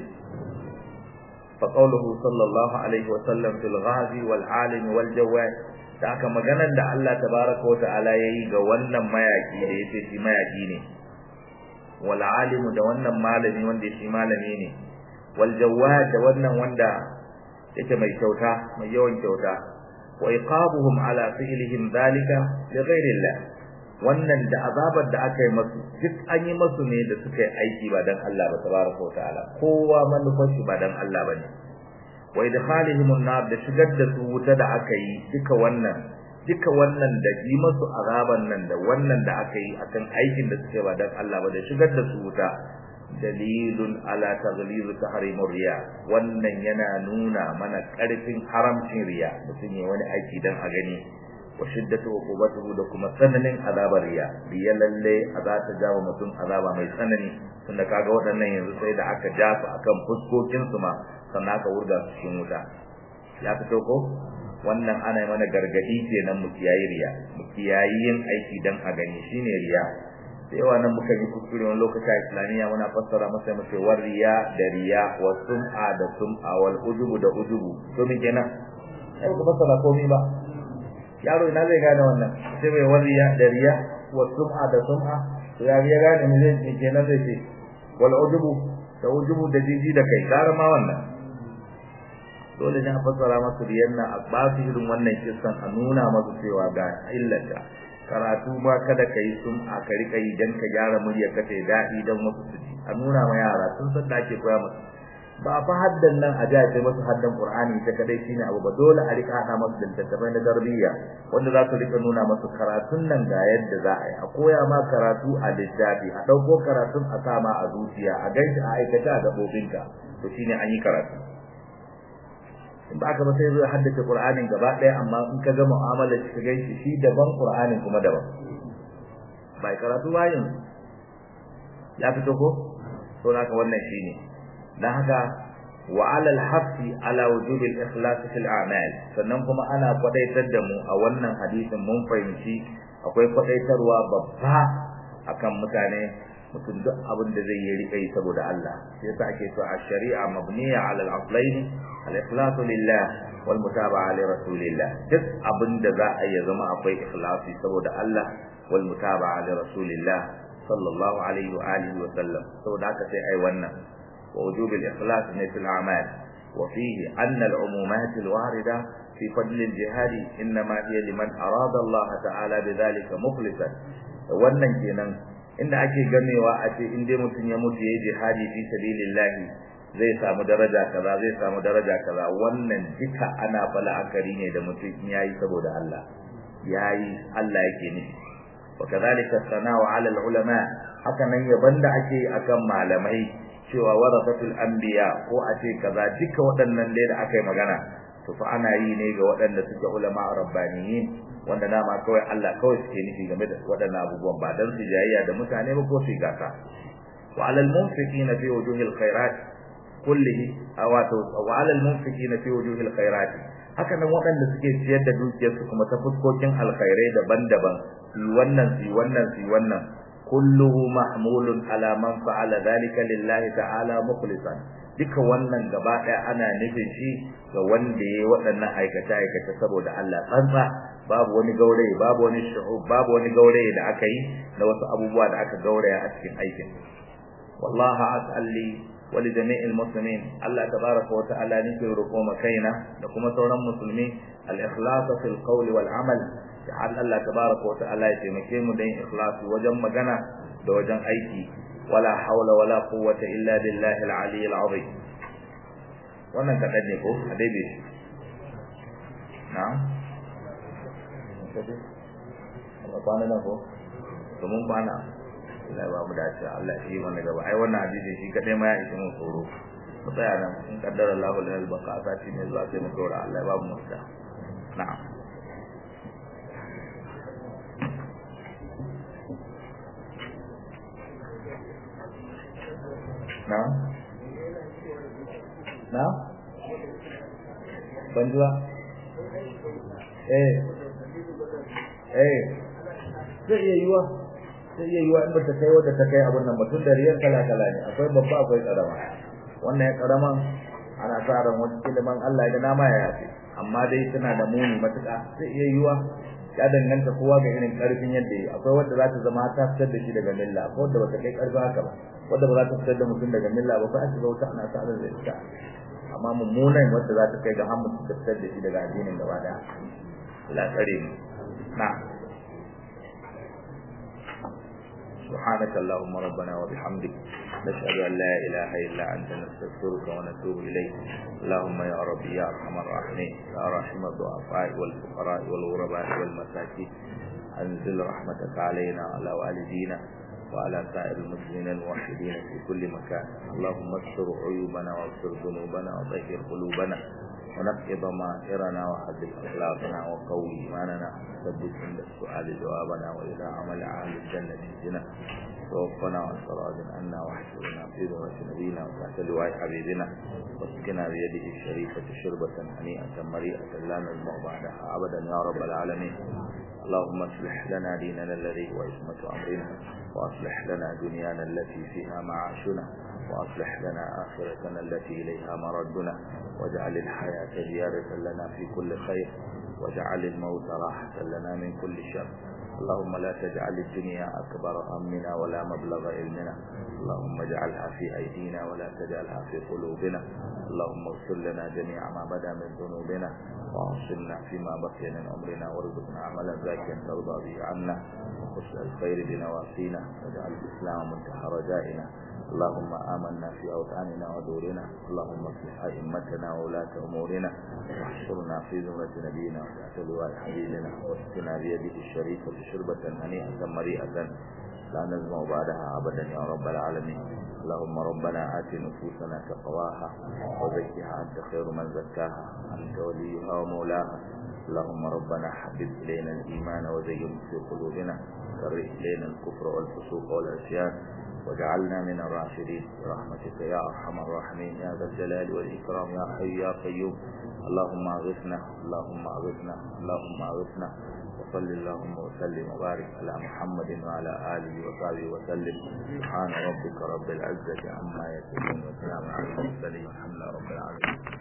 فقوله صلى الله عليه وسلم في الغازي والعالم والجواد da aka maganar da Allah tabaraka wa ta'ala yayi ga wannan mayaki da yace shi mayaki ne wal alim da wannan malami wanda shi malami ne wal jawad da wannan wanda yake mai kyauta mai yawan kyauta wa iqabuhum ala fi'lihim dhalika li ghayrillah wannan da azabar da aka yi masu duk an yi masu ne da suka yi aiki ba dan Allah ba tabaraka wa ta'ala kowa manufar shi ba dan Allah bane wa idkhalihim an-nar da shigar da su wuta da aka yi duka wannan duka wannan da yi masu azaban nan da wannan da aka yi akan aikin da suke ba dan Allah ba da shigar da su wuta dalilun ala taghliz tahrimur riya wannan yana nuna mana karfin haramcin riya mutum ya wani aiki dan a gani wa shiddatu uqubatuhu da kuma tsananin azabar riya riya lalle azata jawo mutum azaba mai tsanani tunda kaga waɗannan yanzu sai da aka jafa akan fuskokin su ma sannan aka wurga su cikin wuta ya fito ko wannan ana mana gargadi kenan mu kiyayi riya mu kiyayi yin aiki dan a gani shine riya da yawa nan muka yi kuskure wani lokaci a islamiyya muna fassara masa mu ce war riya da riya wa sum'a da sum'a wal ujubu da ujubu to me kenan ai ku fassara komai ba yaro ina zai gane wannan sai bai war riya da riya wa sum'a da sum'a to ya ya gane me zai me kenan zai ce wal ujubu da ujubu da jiji da kai gara ma wannan dole ne a fassara masu riyan nan a ba su irin wannan kissan a nuna masu cewa ga illata karatu ba kada ka yi sun a ka rika yi dan ka gyara murya ka ta daɗi dan wasu su ji a nuna ma yara sun san da ake koya musu ba fa haddan nan a jaje masu haddan Qur'ani ta kadai shine abu ba dole a rika hada masu littattafai na tarbiyya wanda za su rika nuna masu karatun nan ga yadda za a yi a koya ma karatu a littafi a dauko karatun a sama a zuciya a ganshi a aikata a gabobinka to shine an yi karatu in ba ka ba sai zai haddace Qur'anin gaba ɗaya amma in ka ga mu'amala shi ka ganshi shi daban Qur'anin kuma daban bai karatu bayin ya fito ko to haka wannan shine dan haka wa alal hafi ala wujubi al-ikhlas fil a'mal sannan kuma ana kwadaitar da mu a wannan hadisin mun fahimci akwai kwadaitarwa babba akan mutane mutum duk abin da zai yi rika yi saboda Allah yasa ake cewa ash-shari'a mabniya ala al-aslayn al-ikhlas lillah wal mutaba'a li rasulillah duk abin da za a yi zama akwai ikhlasi saboda Allah wal mutaba'a li rasulillah sallallahu alaihi wa alihi wa sallam saboda haka sai ai wannan ووجوب الإخلاص في الأعمال وفيه أن العمومات الواردة في فضل الجهاد إنما هي لمن أراد الله تعالى بذلك مخلصا wannan kenan inda ake gamewa a ce in dai mutum ya mutu yayi jihadi fi sabilillah zai samu daraja kaza zai samu daraja kaza wannan duka ana bala akari ne da mutum yayi saboda Allah yayi Allah yake nufi wa kadhalika sana'u 'ala al-ulama haka nan yaban da ake akan malamai cewa warasatul anbiya ko a ce kaza duka waɗannan dai da aka yi magana to fa ana yi ne ga waɗanda suke ulama rabbaniyin wanda nama kawai Allah kawai suke nufi game da waɗannan abubuwan ba dan su jayayya da mutane ba ko su gasa wa alal munfiqina fi wujuhil khairat kullihi awato wa alal munfiqina fi wujuhil khairat haka nan waɗanda suke ciyar da dukiyarsu kuma ta fuskokin alkhairai daban-daban su wannan su wannan su wannan kulluhu mahmulun ala man fa'ala dhalika lillahi ta'ala mukhlisan duka wannan gaba daya ana nufin shi ga wanda yayi waɗannan aikata aikata saboda Allah tsantsa babu wani gauraye babu wani shuhub babu wani gauraye da aka yi da wasu abubuwa da aka gauraya a cikin aikin wallahi as'alli wa li jami'il muslimin Allah tabaraka wa ta'ala nake roƙo makaina da kuma sauran musulmi al-ikhlas fil qawli wal amal da Allah tabaraka wa ta'ala ya taimake mu da yin ikhlasi wajen magana da wajen aiki wala haula wala quwwata illa billahi al-ali al-azim wannan kadan ne ko a dai bai na'am Allah kwana na ko to mun kwana Allah ba mu dace Allah shi mana gaba ai wannan hadisi shi kadai ma ya ishi mun tsoro mu tsaya nan in kaddara Allahu lana al-baqa sati ne zuwa sai mu dora Allah ya ba mu mutta na'am na na banjuwa eh eh zai iya yiwa zai iya yiwa in ba ta kai wadda ta kai abin nan mutum da riyar kala kala ne akwai babba akwai karama wannan ya karaman ana sa ran wani ilimin Allah ya nama ya yafe amma dai tana da muni matuƙa zai iya yiwa ya danganta kowa ga irin karfin yadda yi akwai wanda za ta zama ta fitar da shi daga milla akwai wanda ba ta kai karfi haka ba wanda ba za ta fitar da mutum daga milla ba sai a shiga wuta ana sa ran zai fita amma mummunan wanda za ta kai ga hamu ta fitar da shi daga addinin gaba daya Allah tsare mu na سبحانك اللهم ربنا وبحمدك نشهد أن لا إله إلا أنت نستغفرك ونتوب إليك اللهم يا ربي يا أرحم الراحمين يا رحم الضعفاء والفقراء والغرباء والمساكين أنزل رحمتك علينا وعلى والدينا وعلى سائر المسلمين الموحدين في كل مكان اللهم استر عيوبنا واغفر ذنوبنا وطهر قلوبنا ونقي ضمائرنا وحدث أخلاقنا وقوي إيماننا ثبت عند السؤال جوابنا وإذا عمل أهل الجنة جنا توفنا عن صراط عنا واحشرنا في ذرة نبينا وتحت لواء حبيبنا واسقنا بيده الشريفة شربة هنيئة مريئة لا نزمع بعدها أبدا يا رب العالمين اللهم اصلح لنا ديننا الذي هو عصمة أمرنا وأصلح لنا دنيانا التي فيها معاشنا وأصلح لنا آخرتنا التي إليها مردنا واجعل الحياة زيادة لنا في كل خير واجعل الموت راحة لنا من كل شر اللهم لا تجعل الدنيا أكبر همنا ولا مبلغ علمنا اللهم اجعلها في أيدينا ولا تجعلها في قلوبنا اللهم اغفر لنا جميع ما بدا من ذنوبنا وعصمنا فيما بقي من عمرنا وارزقنا عملا ذاكيا ترضى به عنا وخش الخير بنواصينا واجعل الإسلام منتهى رجائنا اللهم آمنا في أوطاننا ودورنا اللهم اصلح أئمتنا وولاة أمورنا واحشرنا في زمرة نبينا وتحت لواء حبيبنا واسقنا بيده الشريفة شربة هنيئة مريئة لا نزمع بعدها أبدا يا رب العالمين اللهم ربنا آت نفوسنا تقواها وزكها أنت خير من زكاها أنت وليها ومولاها اللهم ربنا حبب إلينا الإيمان وزينه في قلوبنا كره إلينا الكفر والفسوق والعصيان واجعلنا من الراشدين برحمتك يا أرحم الراحمين يا ذا الجلال والإكرام يا حي يا قيوم اللهم أغثنا اللهم أغثنا اللهم أغثنا وصل اللهم وسلم وبارك على محمد وعلى آله وصحبه وسلم سبحان ربك رب العزة عما يصفون وسلام على المرسلين والحمد لله رب العالمين